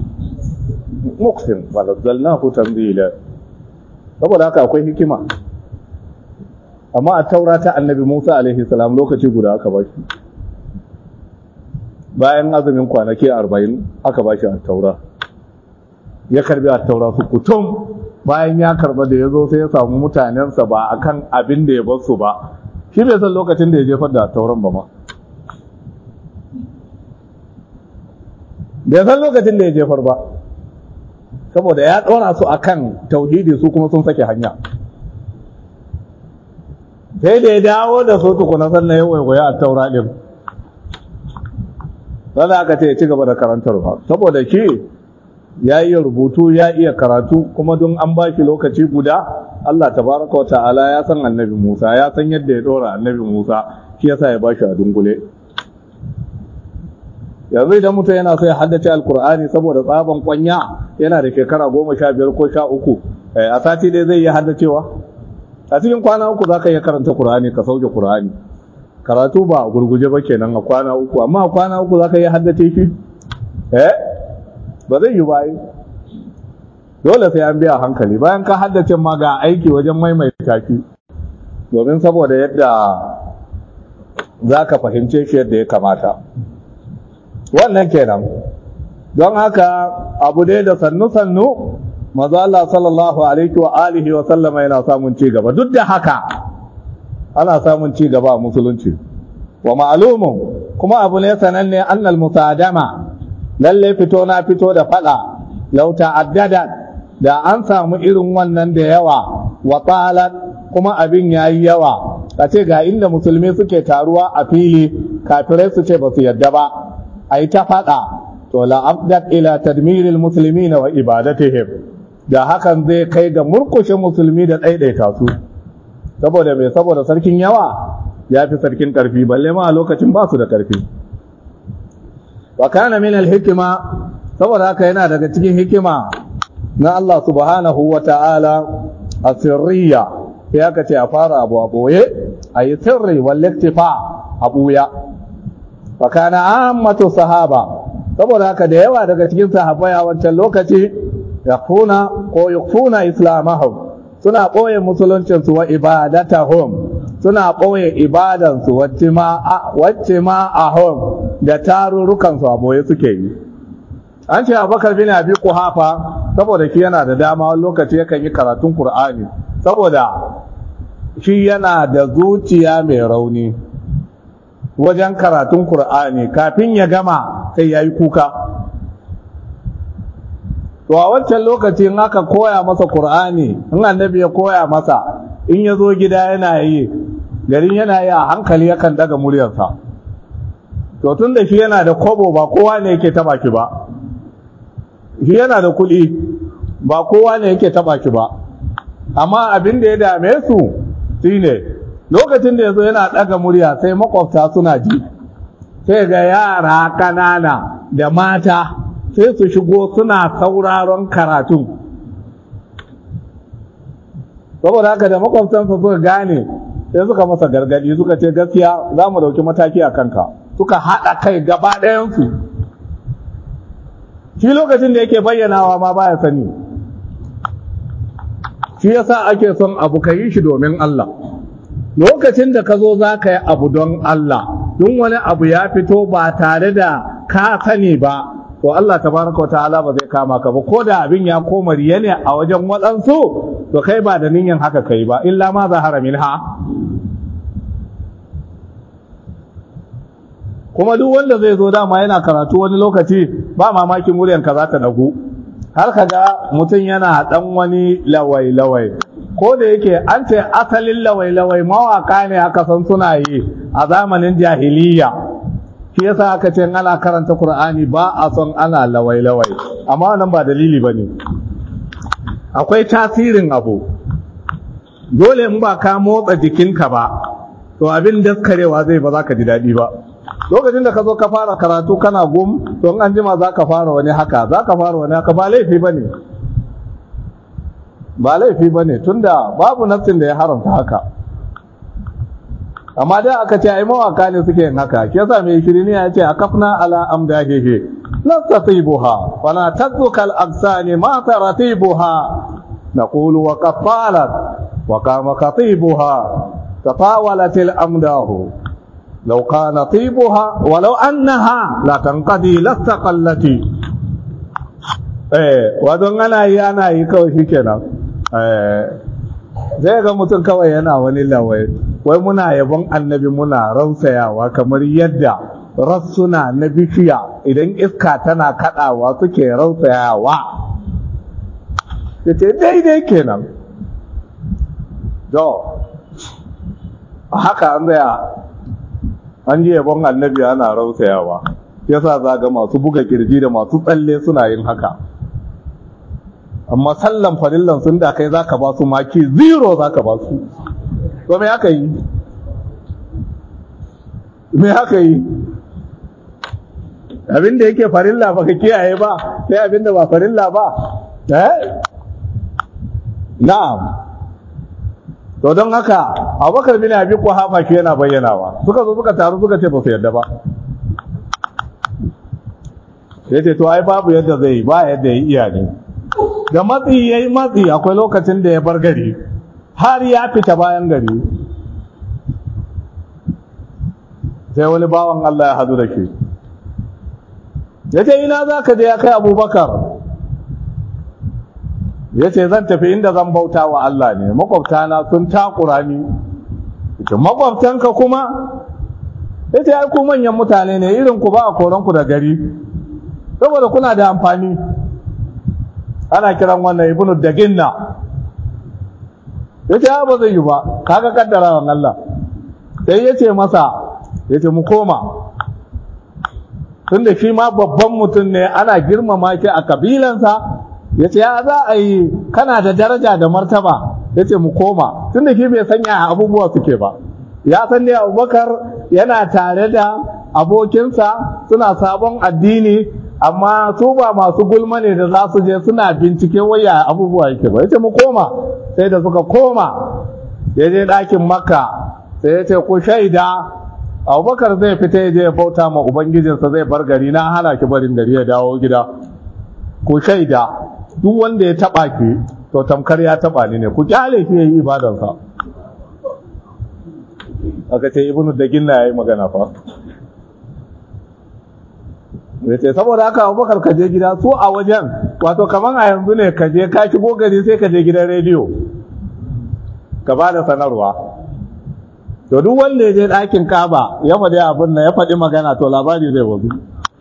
مقسم ونزلناه تنزيلا saboda haka akwai hikima amma a taura ta annabi Musa alaihi salam lokaci guda aka ba shi bayan azumin kwanaki 40 aka ba shi a taura ya karbi a taura su kutum bayan ya karba da ya zo sai ya samu mutanensa ba akan abin da ya bar su ba shi bai san lokacin da ya jefar da tauran ba ma bai san lokacin da ya jefar ba saboda ya ɗora su akan tauhidi su kuma sun sake hanya sai da ya dawo da su tukuna sannan ya waiwaya a taura ɗin sannan aka ce ya ci gaba da karantarwa saboda shi ya iya rubutu ya iya karatu kuma don an ba shi lokaci guda Allah tabaraka wa ta'ala ya san annabi Musa ya san yadda ya dora annabi Musa shi yasa ya ba shi a dungule yanzu idan mutum yana so ya haddace alkur'ani saboda tsaban kwanya yana da shekara goma sha biyar ko sha uku a sati dai zai iya haddacewa a cikin kwana uku za ka iya karanta kur'ani ka sauke kur'ani karatu ba a gurguje ba kenan a kwana uku amma a kwana uku za ka iya haddace shi eh ba zai yi bayi dole sai an biya hankali bayan ka haddace ma ga aiki wajen maimaita shi domin saboda yadda za ka fahimce shi yadda ya kamata wannan kenan don haka abu dai da sannu-sannu maza Allah sallallahu alaihi wa alihi wa sallama yana samun ci gaba duk da haka ana samun ci gaba a musulunci wa ma'lumun kuma abu ne sananne annal musadama lalle fito na fito da fada lau ta'addada da an samu irin wannan da yawa wa talat kuma abin yayi yawa kace ga inda musulmi suke taruwa a fili kafirai su ce ba su yadda ba ai ta fada to la abdat ila tadmiril muslimin wa ibadatihim da hakan zai kai ga murkushe musulmi da daidaita su saboda me saboda sarkin yawa ya fi sarkin karfi balle ma a lokacin ba su da karfi wa kana min al-hikma saboda haka yana daga cikin hikima na Allah subhanahu wa ta'ala asirriya ya kace a fara abu a boye ayi sirri wal iktifa a buya wa kana ammatu sahaba saboda haka da yawa daga cikin sahabbai a wancan lokaci yakuna ko yakuna islamahum suna boye musuluncin su wa ibadatahum suna boye ibadan su wacce ma wacce ma ahum da tarurrukan su a boye suke yi an ce Abubakar bin Abi Quhafa saboda shi yana da dama wani lokaci yakan yi karatun Qur'ani saboda shi yana da zuciya mai rauni wajen karatun Kur'ani kafin ya gama sai ya yi kuka. To a wancan lokaci in aka koya masa Kur'ani, in annabi ya koya masa, in ya zo gida yana yi, garin yana yi a hankali yakan daga muryarsa. To tun da shi yana da kobo ba kowa ne yake taba ki ba. Shi yana da kuɗi ba kowa ne yake taba ki ba. Amma abin da ya dame su shine lokacin da ya zo yana ɗaga murya sai makwabta suna ji sai ga yara ƙanana da mata sai su shigo suna sauraron karatun saboda haka da makwabtansa suka gane sai suka masa gargadi suka ce gaskiya za mu dauki mataki a kanka suka haɗa kai gaba ɗayansu shi lokacin da yake bayyanawa ma baya sani shi yasa ake son abu ka yi shi domin Allah lokacin da ka zo za ka yi abu don Allah don wani abu ya fito ba tare da ka sani ba to Allah tabaraka wa ta'ala ba zai kama ka ba ko da abin ya koma riya ne a wajen waɗansu to kai ba da niyyar haka kai ba illa ma zahara minha kuma duk wanda zai zo dama yana karatu wani lokaci ba mamakin muryan ka za ta dagu har ka ga mutum yana dan wani lawai lawai ko da yake an ce asalin lawai lawai mawaka ne aka san suna yi a zamanin jahiliya shi yasa aka ce ana karanta Qur'ani ba a son ana lawai lawai amma wannan ba dalili bane akwai tasirin abu dole in ba ka motsa jikinka ba to abin daskarewa zai ba za ka ji daɗi ba lokacin da ka zo ka fara karatu kana gum to an jima za ka fara wani haka za ka fara wani haka ba laifi ba ne ba laifi ba ne tunda babu nafsin da ya haramta haka amma da aka ce ai mawaka ne suke yin haka ke yasa mai shirini ya ce akafna ala amdahihi lan tasibuha wala tadzuka al agsani ma taratibuha naqulu wa qafalat wa qama khatibuha tatawalat al amdahu لو كان طيبها ولو أنها لا تنقضي لاستقلتي eh wadon ana yi ana yi kawai shi kenan zai ga mutum kawai yana wani lawai wai muna yabon annabi muna rausayawa kamar yadda rassuna na bishiya idan iska tana kadawa suke rausayawa ce daidai kenan do haka an zaya an ji yabon annabi ana rausayawa yasa za ga masu buga kirji da masu tsalle suna yin haka amma sallan farillan sun da kai zaka ba su maki zero zaka ba su to me haka yi me haka yi abinda yake farilla baka kiyaye ba sai abinda ba farilla ba eh na'am to don haka abubakar bin abi kuhafa shi yana bayyanawa suka zo suka taru suka ce ba su yadda ba ya ce to ai babu yadda zai yi ba yadda ya iya ne da matsi ya yi matsi akwai lokacin da ya bar gari har ya fita bayan gari sai wani bawan Allah ya hadu da shi ya ce ina za ka je ya kai abubakar ya ce zan tafi inda zan bauta wa Allah ne makwabtana sun takura ni ita makwabtanka kuma ya ce ku manyan mutane ne irin ku ba a koranku da gari saboda kuna da amfani ana kiran wannan ibnu daginna ya ce ba zai yi ba kaga kaddarawan Allah sai ya ce masa ya ce mu koma tunda shi ma babban mutum ne ana girmama shi a kabilansa ya ce ya za a yi kana da daraja da martaba ya ce mu koma tunda shi bai sanya abubuwa suke ba ya san ne abubakar yana tare da abokinsa suna sabon addini amma su ba masu gulma ne da za su je suna bincike waya abubuwa yake ba ya ce mu koma sai da suka koma ya je ɗakin makka sai ya ce ku shaida abubakar zai fita ya je ya bauta ma ubangijinsa zai bar gari na hana ki barin gari ya dawo gida ku shaida duk wanda ya taba ki to tamkar ya taba ni ne ku kyale ki yayi ibadansa aka ce ibnu daginna yayi magana fa yace saboda haka Abubakar ka je gida su a wajen wato kaman a yanzu ne ka je ka shigo gari sai ka je gidan rediyo ka ba da sanarwa to duk wanda ya je ɗakin Kaba ya faɗi abin nan ya faɗi magana to labari zai wazu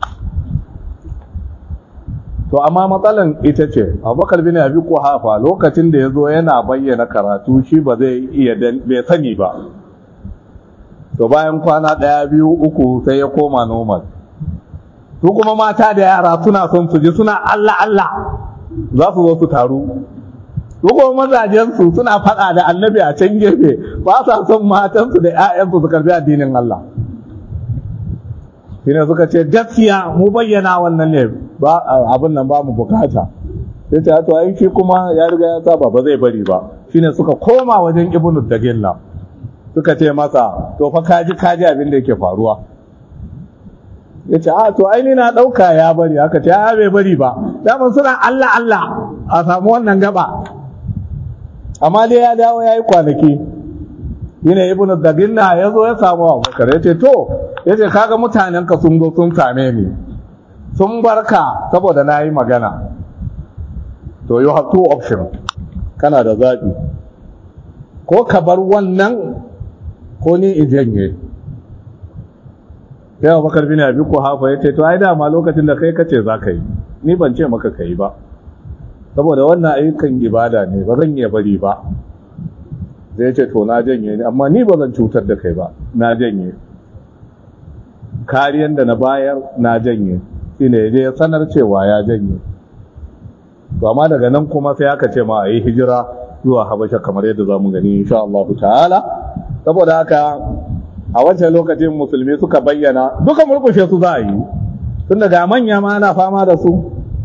to amma matsalan ita ce abubakar bin abi kuhafa lokacin da ya zo yana bayyana karatu shi ba zai iya bai sani ba to bayan kwana ɗaya biyu uku sai ya koma normal su kuma mata da yara suna son su ji suna allah allah za su zo su taru su kuma mazajensu suna faɗa da annabi a can gefe ba sa son matansu da 'ya'yansu su karbi addinin allah shine suka ce gaskiya mu bayyana wannan ne ba abin nan ba mu bukata sai ta to ai shi kuma ya riga ya saba ba zai bari ba shine suka koma wajen ibnu dagilla suka ce masa to fa kaji kaji abin da yake faruwa yace a to ai ni na dauka ya bari haka ce a bai bari ba daman suna Allah Allah a samu wannan gaba amma dai ya dawo yayi kwanaki shine ibnu dagilla ya zo ya samu abubakar ya ce to ya ce kaga mutanenka sun zo sun same ni sun barka saboda na yi magana to you have two options kana da zaɓi ko ka bar wannan ko ni in janye sai abubakar bin abi ko hafa ya ce to ai dama lokacin da kai kace za ka yi ni ban ce maka ka yi ba saboda wannan ayyukan ibada ne ba zan iya bari ba zai ce to na janye ne amma ni ba zan cutar da kai ba na janye kariyan da na bayar na janye shine ya je ya sanar cewa ya janye to amma daga nan kuma sai aka ce ma a yi hijira zuwa habasha kamar yadda za mu gani insha Allah ta'ala saboda haka a wancan lokacin musulmi suka bayyana duka murkushe su za a yi tun daga manya ma ana fama da su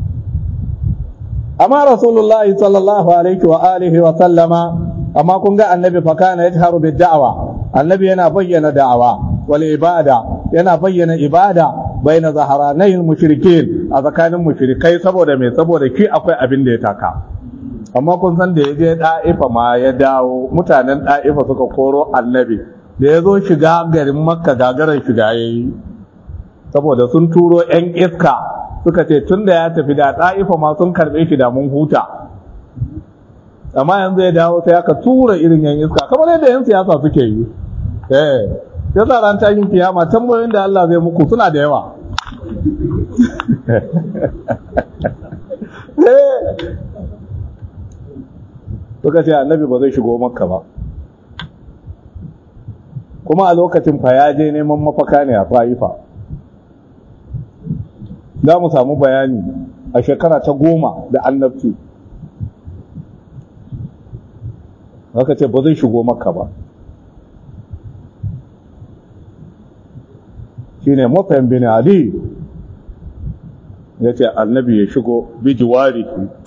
amma rasulullahi sallallahu alaihi wa alihi wa sallama amma kun ga annabi fa kana yajharu bid da'wa annabi yana bayyana da'awa wal ibada yana bayyana ibada baina zaharanai mushrikin a tsakanin mushrikai saboda me saboda ki akwai abin da ya taka amma kun san da yaje da'ifa ma ya dawo mutanen da'ifa suka koro annabi da ya zo shiga garin makka gagarar shiga yayi saboda sun turo yan iska suka ce tunda ya tafi da da'ifa ma sun karbe shi da mun huta amma yanzu ya dawo sai aka tura irin yan iska kamar yadda yan siyasa suke yi eh ya sa ran tashin kiyama tambayoyin da Allah zai muku suna da yawa suka ce annabi ba zai shigo makka ba kuma a lokacin fa ya je neman mafaka ne a fa'ifa za mu samu bayani a shekara ta goma da annabci aka ce ba zai shigo maka ba shine mafayin bin ali ya ce annabi ya shigo bijiwari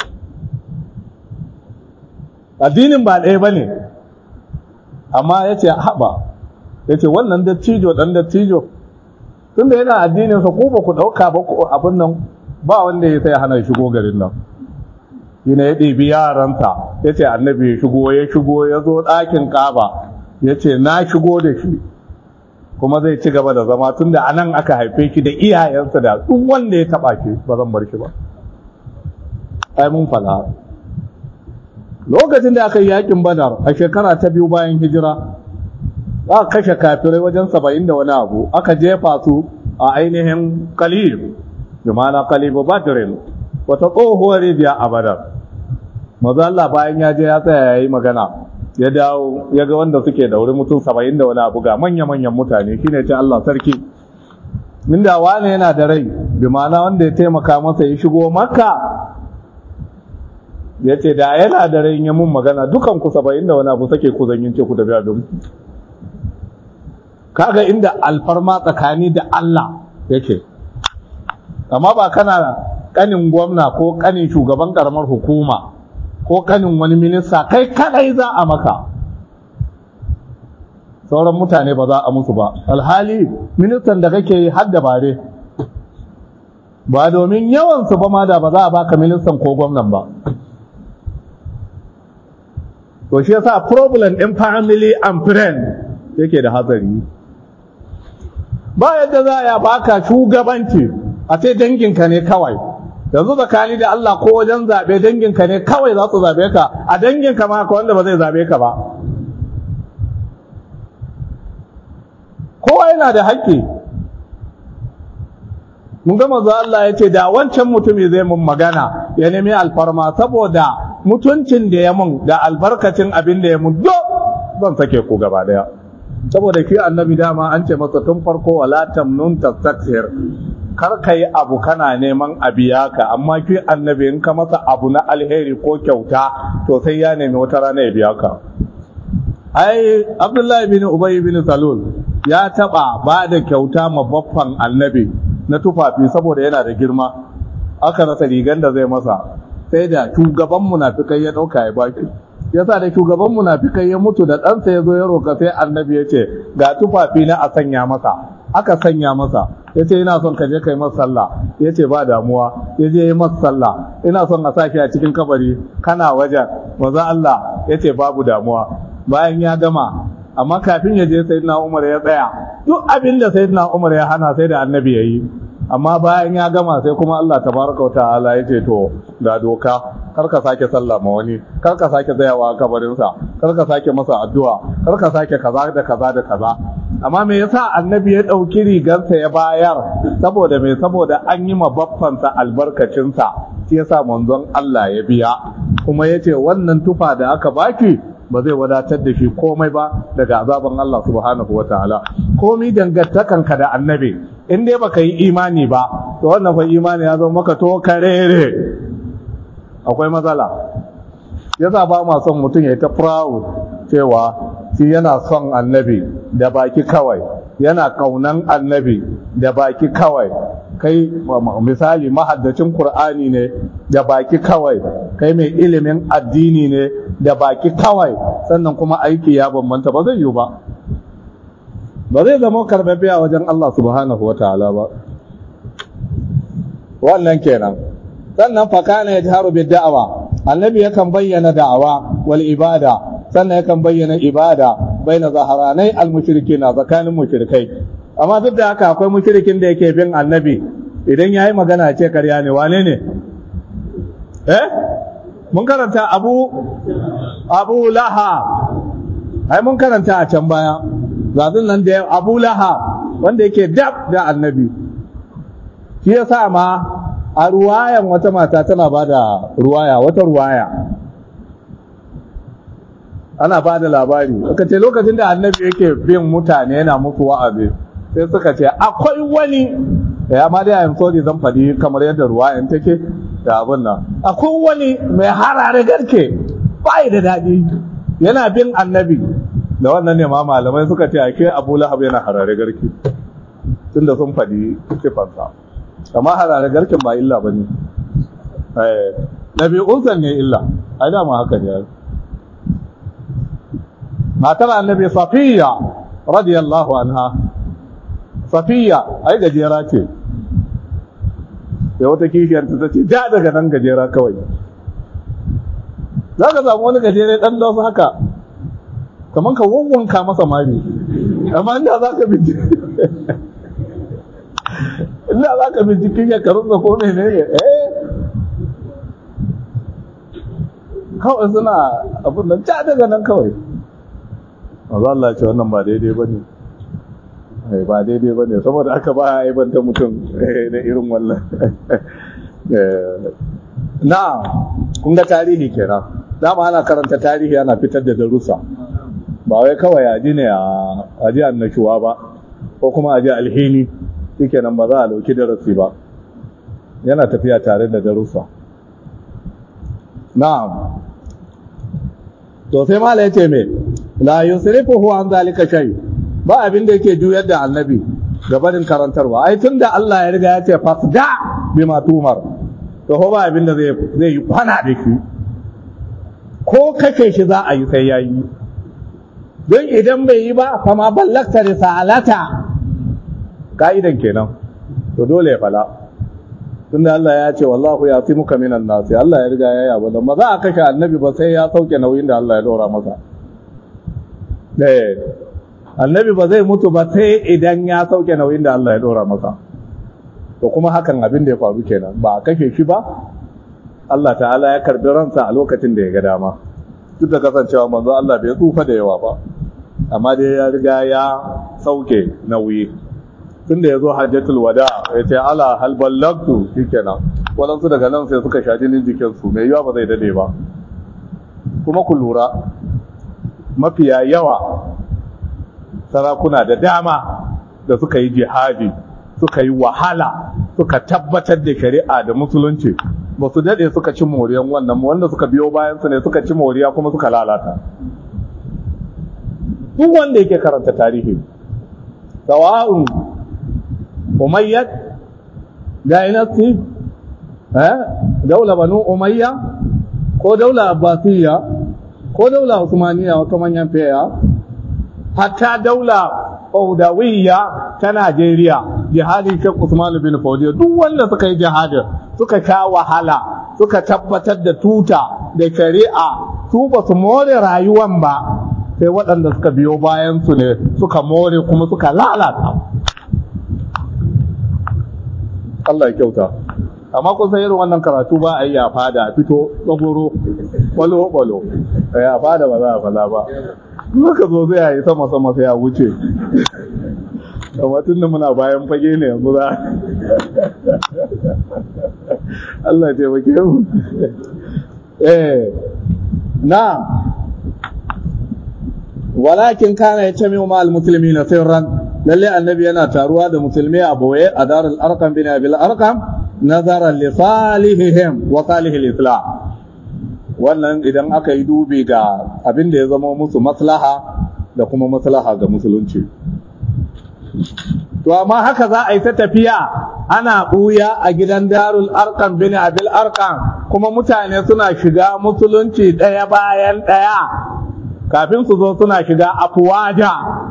addinin ba ɗaya ba ne amma ya ce haɓa ya ce wannan dattijo ɗan dattijo tun da yana addininsa ko ba ku ɗauka ba abin nan ba wanda ya sai hana shigo garin nan shi ne ya ɗibi yaransa ya ce annabi ya shigo ya shigo ya zo ɗakin ƙaba ya ce na shigo da shi kuma zai ci gaba da zama tun da anan aka haife shi da iyayensa da duk wanda ya taɓa shi ba zan bar shi ba ai mun fala lokacin da aka yi yakin badar a shekara ta biyu bayan hijira aka kashe kafirai wajen saba'in da wani abu aka jefa su a ainihin kalib bi ma'ana kalibu badrin wata tsohuwar rijiya a badar maza Allah bayan ya je ya tsaya ya yi magana ya dawo ya ga wanda suke da wuri mutum saba'in da wani abu ga manya-manyan mutane shine ce Allah sarki inda wani yana da rai bi ma'ana wanda ya taimaka masa ya shigo makka ya ce da yana da rai ya mun magana dukan ku saba'in da wani abu sake ku zanyin ce ku da biya don kaga inda alfarma tsakani da Allah yake amma ba kana kanin gwamna ko kanin shugaban karamar hukuma ko kanin wani minista kai kadai za a maka sauran mutane ba za a musu ba alhali ministan da kake yi har da bare ba domin yawansu ba ma da ba za a baka ministan ko gwamnan ba to shi yasa problem din family and friend yake da hatsari ba yadda za a baka shugabanci a sai danginka ne kawai yanzu tsakani da Allah ko wajen zaɓe danginka ne kawai za su zaɓe ka a danginka ma ka wanda ba zai zaɓe ka ba kowa yana da haƙƙi mun gama zuwa Allah ya ce da wancan mutumi zai mun magana ya nemi alfarma saboda mutuncin da ya mun da albarkacin abin da ya mun do zan sake ku gaba daya saboda shi annabi dama an ce masa tun farko wala tamnun tastakthir kar ka yi abu kana neman a biya ka amma ki annabi in ka masa abu na alheri ko kyauta to sai ya nemi wata rana ya biya ka ai abdullahi bin ubay bin salul ya taba ba da kyauta ma baffan annabi na tufafi saboda yana da girma aka rasa rigan da zai masa sai da shugaban munafikai ya dauka ya baki yasa da shugaban munafikai ya mutu da ɗansa ya zo ya roka sai annabi ya ce ga tufafi na a sanya masa aka sanya masa ya ce ina son ka je kai masa sallah ya ce ba damuwa ya je yi masa sallah ina son a sake a cikin kabari kana wajen maza Allah ya ce babu damuwa bayan ya gama amma kafin ya je sayyidina Umar ya tsaya duk abin da sayyidina Umar ya hana sai da annabi ya yi amma bayan ya gama sai kuma Allah tabaraka wa ta'ala ya ce to ga doka kar ka sake sallah ma wani kar ka sake tsayawa a kabarinsa kar ka sake masa addu'a kar ka sake kaza da kaza da kaza amma me yasa annabi ya ɗauki rigarsa ya bayar saboda me saboda an yi ma baffansa albarkacinsa shi yasa manzon Allah ya biya kuma yace wannan tufa da aka baki ba zai wadatar da shi komai ba daga azaban Allah subhanahu wataala komai dangantakanka da annabi in dai baka yi imani ba to wannan fa imani ya zama maka to karere akwai matsala yasa ba ma son mutum ya ta proud cewa shi yana son annabi da baki kawai yana kaunan annabi da baki kawai kai misali mahaddacin qur'ani ne da baki kawai kai mai ilimin addini ne da baki kawai sannan kuma aiki ya bambanta ba zai yi ba ba zai zama karbabbe a wajen Allah subhanahu wataala ba wannan kenan sannan fakana ya jaharu bi da'awa annabi yakan bayyana da'awa wal ibada sannan yakan bayyana ibada baina zaharanai al mushrikina tsakanin mushrikai amma duk da haka akwai mushrikin da yake bin annabi idan yayi magana ce karya ne wane ne eh mun karanta abu abu laha ai mun karanta a can baya zazin nan da abu laha wanda yake dab da annabi shi yasa ma a ruwayan wata mata tana ba da ruwaya wata ruwaya ana ba da labari suka ce lokacin da annabi yake bin mutane yana musu wa'azi sai suka ce akwai wani ya ma dai ayin sorry zan faɗi kamar yadda ruwayan take da abin nan akwai wani mai harare garke bai da daɗi yana bin annabi da wannan ne ma malamai suka ce ake abu lahab yana harare garki tunda sun faɗi sifansa amma harare garkin ba illa ba ne ɗabi'unsa ne illa ai dama haka ne matar annabi safiya radiyallahu anha safiya ai gajera ce da wata kishiyar ta ce ja daga nan gajera kawai za ka samu wani gajere ɗan da haka kamar ka wawwanka masa mari amma inda za ka bincike inda za ka bincike ya karunsa ko mene ne eh kawai suna abin nan ja daga nan kawai mazu Allah ce wannan ba daidai ba ne ba daidai ba ne saboda aka ba a aibanta mutum da irin wannan na kun ga tarihi kenan dama ana karanta tarihi ana fitar da darussa ba wai kawai aji ne a ji annashuwa ba ko kuma aji alhini shike nan ba za a dauki darasi ba yana tafiya tare da darussa na'am to sai mala yace me la yusrifuhu an zalika shay ba abin da yake juyar da annabi gabanin karantarwa ai tunda Allah ya riga ya ce fasda bima tumar to ba abin da zai zai yi kwana da shi ko kake shi za a yi sai yayi don idan bai yi ba fama ballakta risalata ka'idan kenan to dole ya fala tunda Allah ya ce wallahu ya fi muka minan nasi Allah ya riga ya yaba da maza a kashe annabi ba sai ya sauke nauyin da Allah ya dora masa eh annabi ba zai mutu ba sai idan ya sauke nauyin da Allah ya dora masa to kuma hakan abin da ya faru kenan ba a kashe shi ba Allah ta'ala ya karbi ransa a lokacin da ya ga dama duk da kasancewa manzo Allah bai tsufa da yawa ba amma dai ya riga ya sauke nauyi tunda ya zo hajjatul wada ya ce ala hal ballagtu shikenan waɗansu daga nan sai suka sha jinin jikinsu mai yawa ba zai dade ba kuma ku lura mafiya yawa sarakuna da dama da suka yi jihadi suka yi wahala suka tabbatar da shari'a da musulunci ba su dade suka ci moriyan wannan wanda suka biyo bayan su ne suka ci moriya kuma suka lalata duk wanda yake karanta tarihi sawa'un umayyad dynasty eh daula banu umayya ko daula abbasiyya ko daula usmaniyya wata manyan fiya hatta daula Faudawiyya ta Najeriya jihadin Sheikh Usman bin Faudiya duk wanda suka yi jihadin suka sha wahala suka tabbatar da tuta da shari'a su ba su more rayuwan ba sai waɗanda suka biyo bayan su ne suka more kuma suka lalata Allah ya kyauta amma kun san irin wannan karatu ba a yi a fada a fito tsagoro balo balo a fada ba za a fala ba muka zo zai yi sama sama sai a wuce amma tun da muna bayan fage ne yanzu za Allah ya taimake mu eh na walakin kana yatami ma almuslimina sirran lalle annabi yana taruwa da musulmi a boye a darul arqam bin abil arqam nazaran li salihihim wa salihil islam wannan idan aka yi dubi ga abin da ya zama musu maslaha da kuma maslaha ga musulunci to amma haka za a yi ta tafiya ana ɓuya a gidan darul arkan bin abil arkan kuma mutane suna shiga musulunci ɗaya bayan ɗaya kafin su zo suna shiga afuwaja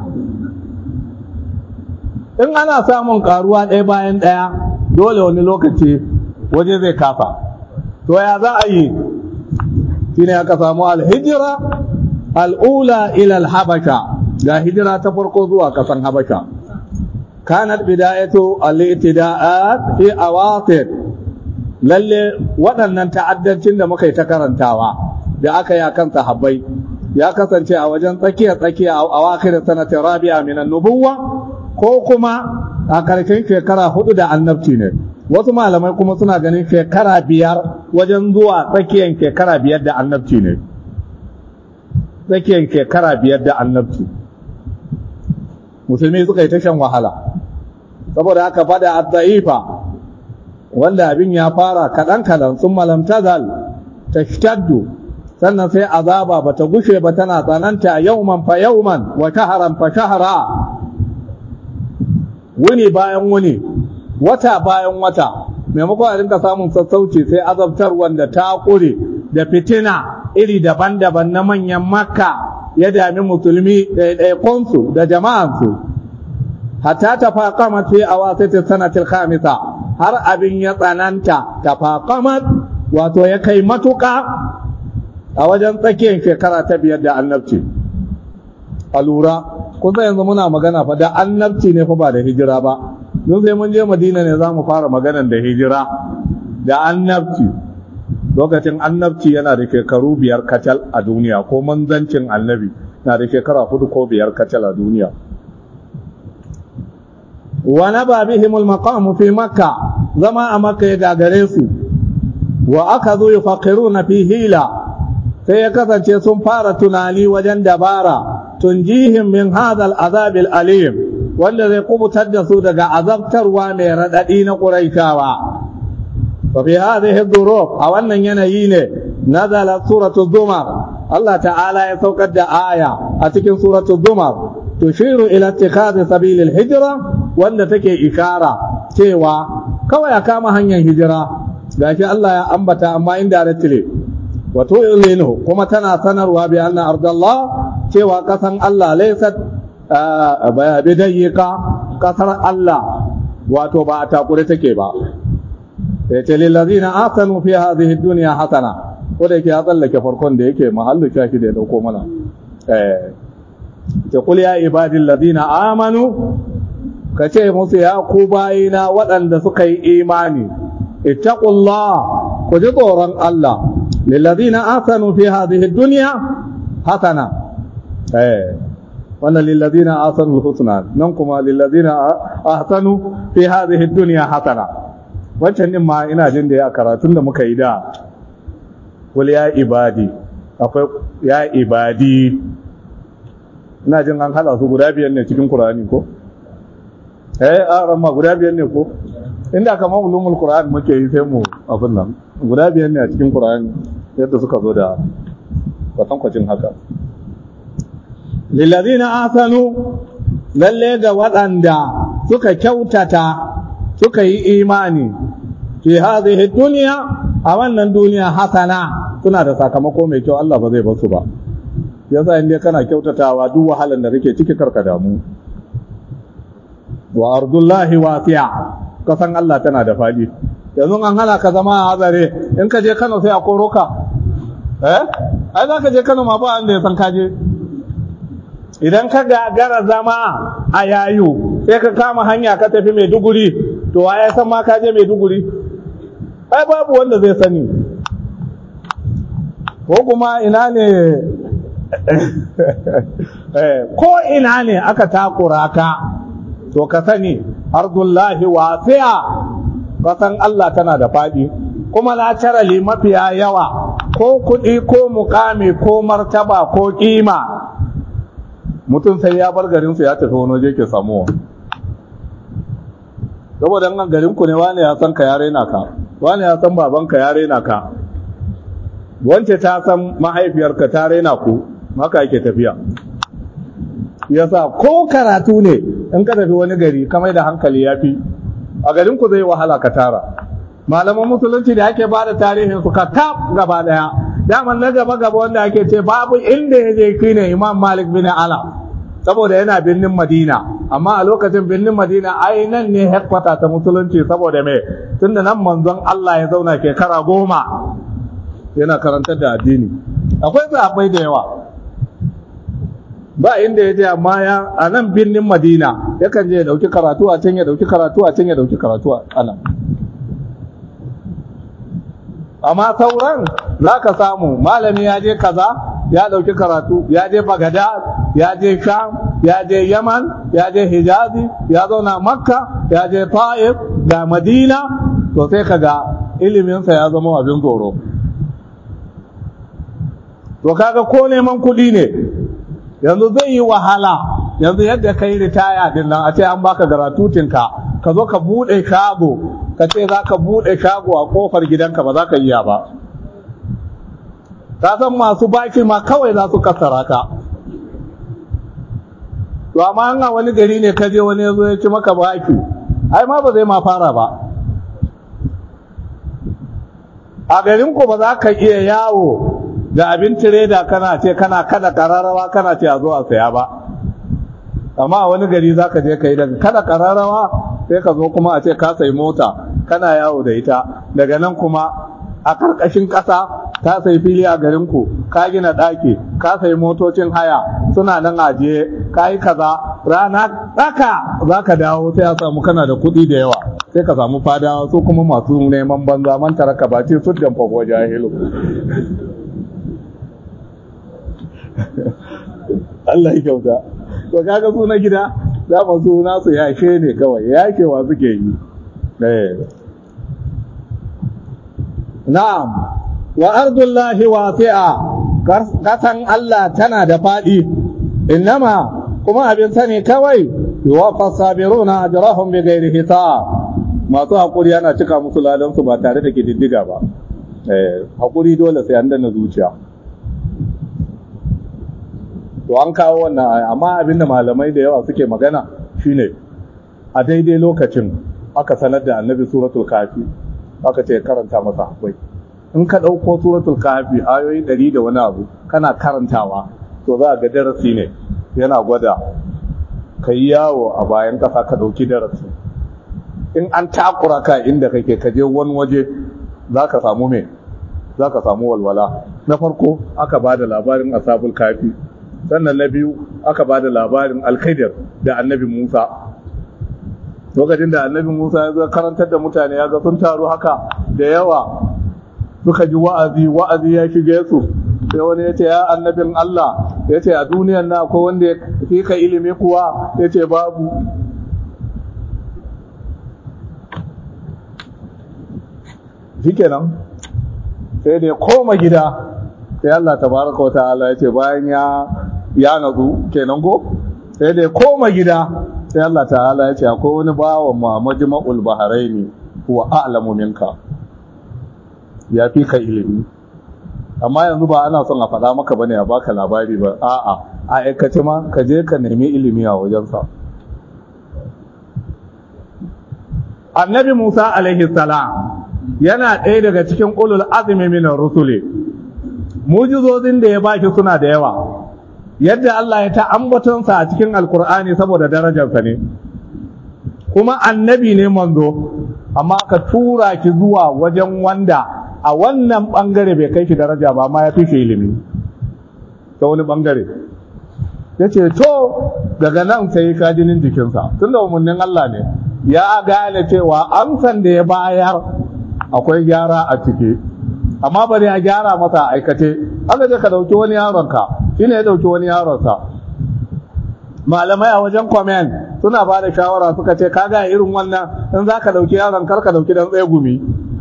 in ana samun karuwa ɗaya bayan ɗaya dole wani lokaci waje zai kafa to ya za a yi shine aka samu alhijira al'ula ila alhabasha ga hijira ta farko zuwa kasan habasha kanat bidayatu al-ibtida'at fi awatir lalle waɗannan ta'addancin da muka yi ta karantawa da aka yi akan sahabbai ya kasance a wajen tsakiya tsakiya a awakhir sanati rabi'a min an-nubuwwa ko kuma a karshen shekara hudu da annabci ne wasu malamai kuma suna ganin shekara biyar wajen zuwa tsakiyar shekara biyar da annabci ne tsakiyar shekara biyar da annabci musulmi suka yi ta shan wahala saboda haka fada a wanda abin ya fara kaɗan-kaɗan sun malamtazal ta shtaddu sannan sai azaba bata gushe ba tana tsananta yauman fa yauman wa shahran fa shahra wuni bayan wuni wata bayan wata maimakon a rinka samun sassauci sai azabtar wanda ta kure da fitina iri daban-daban na manyan makka ya dami musulmi ɗaiɗaikunsu da jama'ansu hatta ta faƙamat fi a wasu sanatil khamisa har abin ya tsananta ta faƙamat wato ya kai matuƙa a wajen tsakiyar shekara ta biyar da annabci a lura kusa yanzu muna magana fa da annabci ne fa ba da hijira ba don sai mun je madina ne za mu fara maganan da hijira da annabci lokacin annabci yana da shekaru biyar kacal a duniya ko manzancin annabi na da shekara hudu ko biyar kacal a duniya wa naba bihim al-maqam fi makka zama a makka ya gagare su wa aka zo yufaqiruna fi hila sai ya kasance sun fara tunani wajen dabara tunjihim min hadha al-azab al-alim wanda zai kubutar da su daga azabtarwa mai radadi na quraishawa wa fi hadhihi dhuruf a wannan yanayi ne nazala suratu zumar Allah ta'ala ya saukar da aya a cikin suratu zumar tushiru ila ittikhadhi sabilil hijra wanda take ikara cewa kawai a kama hanyar hijira gashi Allah ya ambata amma indirectly wato ilinu kuma tana sanarwa bi anna ardallah cewa kasan Allah laysat bidayyika kasar Allah wato ba a takure take ba sai ce lillazina asanu fi hadhihi dunya hasana ko da yake ya tsallake farkon da yake mahallu shafi da ya dauko mana eh ce kul ya ibadil ladina amanu ka ce musu ya ku bayina waɗanda suka yi imani ittaqullah ku ji tsoron Allah lillazina asanu fi hadhihi dunya hasana eh wannan lillazina asanu husna nan kuma lillazina ahsanu fi hadhihi dunya hasana wancan din ma ina jin da ya karatun da muka yi da wal ya ibadi akwai ya ibadi ina jin an hada su guda biyar ne cikin Qur'ani ko eh a ramma guda biyar ne ko inda kamar ulumul Qur'an muke yi sai mu abin nan guda biyar ne a cikin Qur'ani yadda suka zo da kwatankwacin haka lillazina asanu lalle ga waɗanda suka kyautata suka yi imani fi hadhihi dunya a wannan duniya hasana suna da sakamako mai kyau Allah ba zai basu ba yasa in dai kana kyautatawa duk wahalan da kake ciki karka damu wa ardullahi wasi'a kasan Allah tana da fadi yanzu an hana ka zama a hazare in ka je Kano sai a koro ka eh ai za ka je Kano ma ba wanda ya san ka je idan ka gagara zama a yayu sai ka kama hanya ka tafi Maiduguri to waye san ma ka je Maiduguri ai babu wanda zai sani ko kuma ina ne ko ina ne aka takura ka to ka sani ardullahi wasi'a kasan Allah tana da faɗi kuma laterally mafiya yawa ko kuɗi ko mukami ko martaba ko ƙima mutum sai ya bar garinsu ya tafi wani waje ke samuwa saboda nan garinku ne wani ya san ka ya raina ka wani ya san babanka ya raina ka wance ta san mahaifiyarka ta raina ku maka yake tafiya yasa ko karatu ne in ka tafi wani gari kamar da hankali ya fi a garin ku zai wahala ka tara malaman musulunci da ake ba da tarihin su ka tab gaba daya daman na gaba gaba wanda ake ce babu inda ya je shine imam malik bin ala saboda yana birnin madina amma a lokacin birnin madina ai nan ne headquarter ta musulunci saboda me tunda nan manzon Allah ya zauna shekara goma yana karantar da addini akwai sahabbai da yawa ba inda ya je amma ya a nan birnin madina yakan je ya dauki karatu a can ya dauki karatu a can ya dauki karatu a nan amma sauran za ka samu malami ya je kaza ya dauki karatu ya je bagada ya je sham ya je yaman ya je hijazi ya zauna makka ya je ta'if ga madina to sai ka ga iliminsa ya zama abin tsoro to kaga ko neman kuɗi ne yanzu zai yi wahala yanzu yadda ka yi ritaya din nan a ce an baka garatutinka ka zo ka buɗe shago ka ce za ka buɗe shago a ƙofar gidanka ba za ka iya ba ka san masu baki ma kawai za su kasara ka to amma an wani gari ne ka je wani ya zo ya ci maka baki ai ma ba zai ma fara ba a garin ku ba za ka iya yawo da abin tireda kana ce kana kada kararrawa kana ce a zo a saya ba amma a wani gari za ka je ka yi daga kada kararrawa sai ka zo kuma a ce ka sayi mota kana yawo da ita daga nan kuma a karkashin ƙasa ka sayi fili a garinku ka gina ɗaki ka sayi motocin haya suna nan ajiye ka yi kaza rana ɗaka za ka dawo sai a samu kana da kuɗi da yawa sai ka samu fadawa su kuma masu neman banza man taraka ba ce su jamfa ko jahilu Allah ya kyauta to kaga su na gida za mu su nasu yashe ne kawai yashewa suke yi eh na'am wa ardullahi wasi'a kasan Allah tana da fadi innama kuma abin sani kawai yuwaffa sabiruna ajrahum bighairi hisab masu hakuri ana cika musu ladan su ba tare da kididdiga ba eh hakuri dole sai an danna zuciya to an kawo wannan amma abinda malamai da yawa suke magana shine a daidai lokacin aka sanar da annabi suratul kafi aka ce karanta masa akwai in ka ɗauko suratul kafi ayoyi ɗari da wani abu kana karantawa to za a ga darasi ne yana gwada ka yi yawo a bayan ƙasa ka ɗauki darasi in an takura ka inda kake ka je wani waje za ka samu me za ka samu walwala na farko aka ba da labarin asabul kafi sannan na biyu aka ba da labarin alkaidir da annabi musa lokacin da annabi musa ya zo karantar da mutane ya ga sun taru haka da yawa suka ji wa'azi wa'azi ya shige su sai wani ya ce ya annabin allah ya ce a duniyan na akwai wanda ya fi ka ilimi kuwa ya ce babu shikenan sai da ya koma gida sai allah tabaraka wa ta'ala ya ce bayan ya ya nazu kenan go sai da ya koma gida sai Allah ta'ala ya ce akwai wani bawan ma majma'ul baharaini huwa a'lamu minka ya fi ka ilimi amma yanzu ba ana son a faɗa maka bane a baka labari ba a'a a aikace ma ka je ka nemi ilimi a wajensa annabi Musa alaihi salam yana ɗaya daga cikin ulul azmi min rusuli mujizozin da ya baki suna da yawa yadda Allah ya ta ambatonsa a cikin alkur'ani saboda darajarsa ne kuma annabi ne manzo amma ka tura ki zuwa wajen wanda a wannan bangare bai kai shi daraja ba amma ya fi shi ilimi ta wani bangare ya ce to daga nan sai ka jinin jikinsa tun da umarnin Allah ne ya gane cewa amsan da ya bayar akwai gyara a ciki amma bari a gyara masa aikace aka je ka dauki wani yaronka shi ne ya dauki wani yaronsa malamai a wajen comment suna ba da shawara suka ce kaga irin wannan in za ka dauki yaron kar ka dauki dan tsaye gumi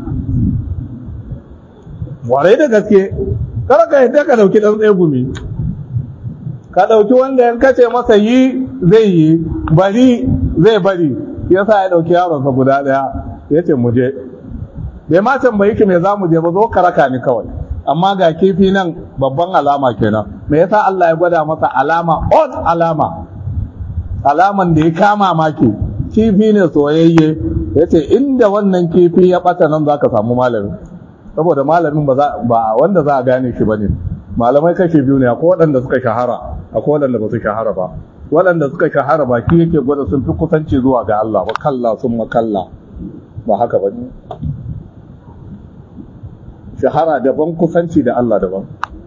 warai da gaske kar ka yadda ka dauki dan tsaye gumi ka dauki wanda in kace masa yi zai yi bari zai bari yasa ya dauki yaronsa guda daya yace mu je bai ma tambayi ki me za mu je ba zo ka raka ni kawai amma ga kifi nan babban alama kenan me yasa Allah ya gwada masa alama odd alama alaman da ya kama maki kifi ne soyayye yace inda wannan kifi ya bata nan zaka samu malami saboda malamin ba ba wanda za a gane shi bane malamai kashe biyu ne akwai waɗanda suka shahara akwai waɗanda ba su shahara ba waɗanda suka shahara ba ki yake gwada sun fi kusanci zuwa ga Allah ba kalla sun makalla ba haka ba ne shahara daban kusanci da Allah daban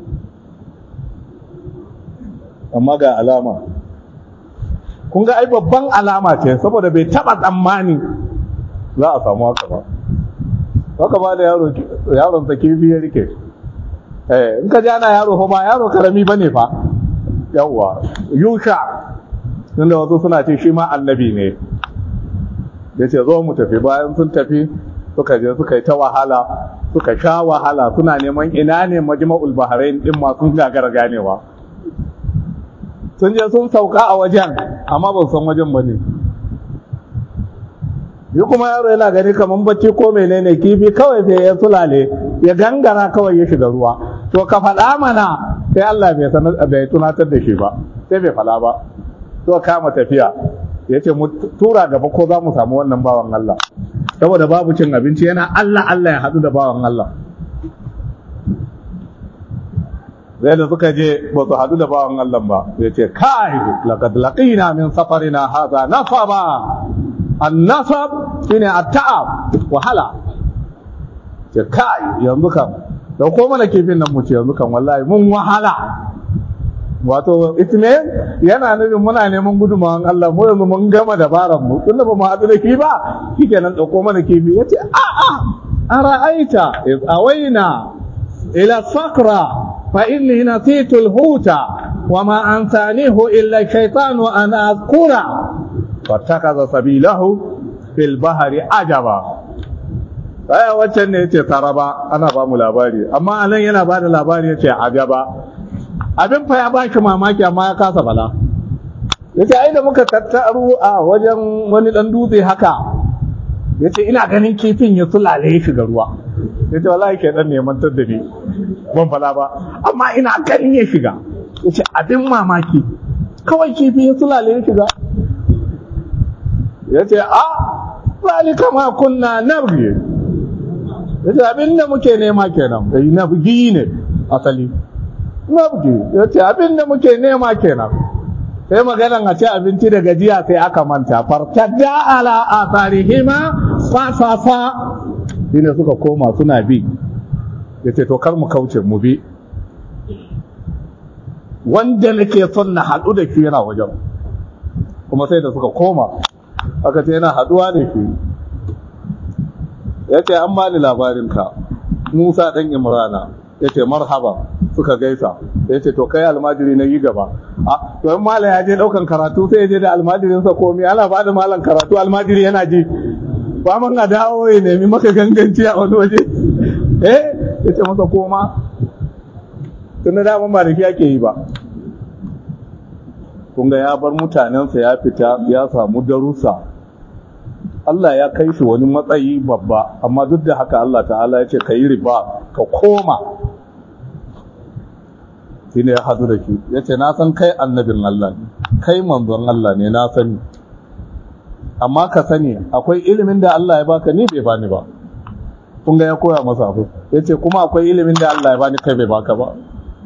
amma ga alama kun ga ai babban alama ce saboda bai taba tsammani za a samu haka ba haka ba da yaro yaron sa kifi ya rike eh in ka ji ana yaro fa ba yaro karami bane fa yawwa yusha tunda wasu suna ce shi ma annabi ne yace zo mu tafi bayan sun tafi suka je suka yi ta wahala suka sha wahala suna neman ina ne majma'ul bahrain din ma sun gagara ganewa sun je sun sauka a wajen amma ba san wajen ba ne yi kuma yaro yana gani kamar bacci ko menene kifi kawai sai ya sulale ya gangara kawai ya shiga ruwa to ka faɗa mana sai Allah bai sanar bai tunatar da shi ba sai bai faɗa ba to kama tafiya ya ce mu tura gaba ko za mu samu wannan bawan Allah saboda babu cin abinci yana Allah Allah ya haɗu da bawan Allah zai da suka je ba su haɗu da bawan Allah ba ya ce kai laqad laqina min safarina hadha nasaba an-nasab shine at-ta'ab wahala ce kai yanzu kan da ko mana kifin nan mu ce yanzu kan wallahi mun wahala wato itme yana nufin muna neman gudunmawan Allah mu yanzu mun gama dabaran mu tunda ba mu haɗu da ki ba shikenan dauko mana kifi yace a a ara'aita iz awaina ila sakra fa inni nasitu al-huta wa ma ansanihu illa shaytanu an azkura fattakaza sabilahu fil bahri ajaba aya waccan ne yace taraba ana ba mu labari amma anan yana ba da labari yace ajaba abin fa ya baki mamaki amma ya kasa bala yace ai da muka tattaru a wajen wani dan dutse haka yace ina ganin kifin ya sulale ya shiga ruwa yace wallahi ke dan neman da ni ban fala ba amma ina ganin ya shiga yace abin mamaki kawai kifi ya sulale ya shiga yace a zalika ma kunna nabghi yace abin da muke nema kenan dai nabgi ne asali nabgi yace abin da muke nema kenan sai maganan a ci abinci da gajiya sai aka manta fartadda ala atharihima fa fa fa shine suka koma suna bi yace to kar mu kauce mu bi wanda nake son na haɗu da shi yana wajen kuma sai da suka koma aka ce yana haɗuwa da shi ya ce an bani labarinka musa ɗan imrana ya ce marhaba suka gaisa ya ce to kai almajiri na yi gaba a to in malam ya je ɗaukan karatu sai ya je da almajirinsa komi ana ba da malam karatu almajiri yana ji ba man a dawo ya nemi maka ganganci a wani waje eh ya ce masa koma tun da daman ba da shi ake yi ba kun ga ya bar mutanensa ya fita ya samu darussa Allah ya kai shi wani matsayi babba amma duk da haka Allah ta'ala ya ce ka yi riba ka koma shi ne ya hadu da shi ya ce na san kai annabin Allah ne kai manzon Allah ne na sani amma ka sani akwai ilimin da Allah ya baka ni bai bani ba kun ga ya koya masa abu ya ce kuma akwai ilimin da Allah ya bani kai bai baka ba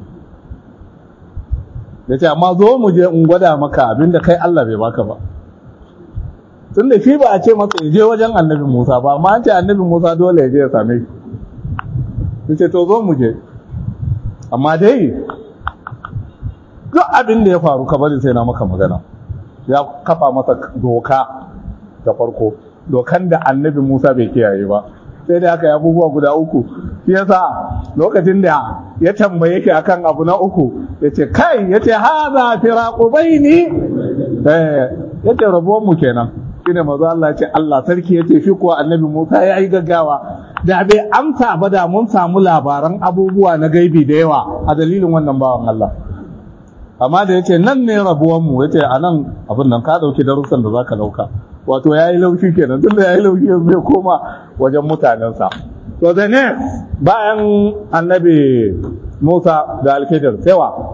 ya ce amma zo mu je in gwada maka abinda kai Allah bai baka ba tun da shi ba a ce masa je wajen annabi Musa ba amma an ce annabi Musa dole ya je ya same shi ya ce to zo mu je amma dai duk abin da ya faru ka bari sai na maka magana ya kafa masa doka da farko dokan da annabi Musa bai kiyaye ba sai da aka yi abubuwa guda uku shi yasa lokacin da ya tambaye shi akan abu na uku ya ce kai ya ce haza firaku baini eh ya ce rabuwan mu kenan shine mazu Allah ya ce Allah sarki ya ce shi kuwa annabi Musa ya yi gaggawa da bai amsa ba da mun samu labaran abubuwa na gaibi da yawa a dalilin wannan bawan Allah amma da ya ce nan ne rabuwan mu ya ce a nan abin nan ka ɗauki darussan da za ka ɗauka wato ya yi laushi kenan tun da ya yi laushi yanzu ya koma wajen mutanensa to da ne bayan annabi musa da alkidar sewa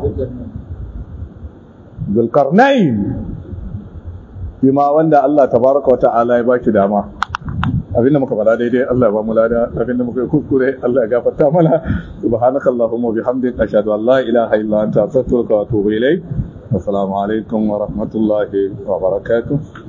zulkarnain shi ma wanda allah tabaraka wa ta'ala ya baki dama abinda muka fada daidai Allah ya ba mu lada abinda muka yi kuskure Allah ya gafarta mana subhanaka allahumma bihamdika ashhadu an la ilaha illa anta astaghfiruka wa atubu ilayk assalamu alaikum wa rahmatullahi wa barakatuh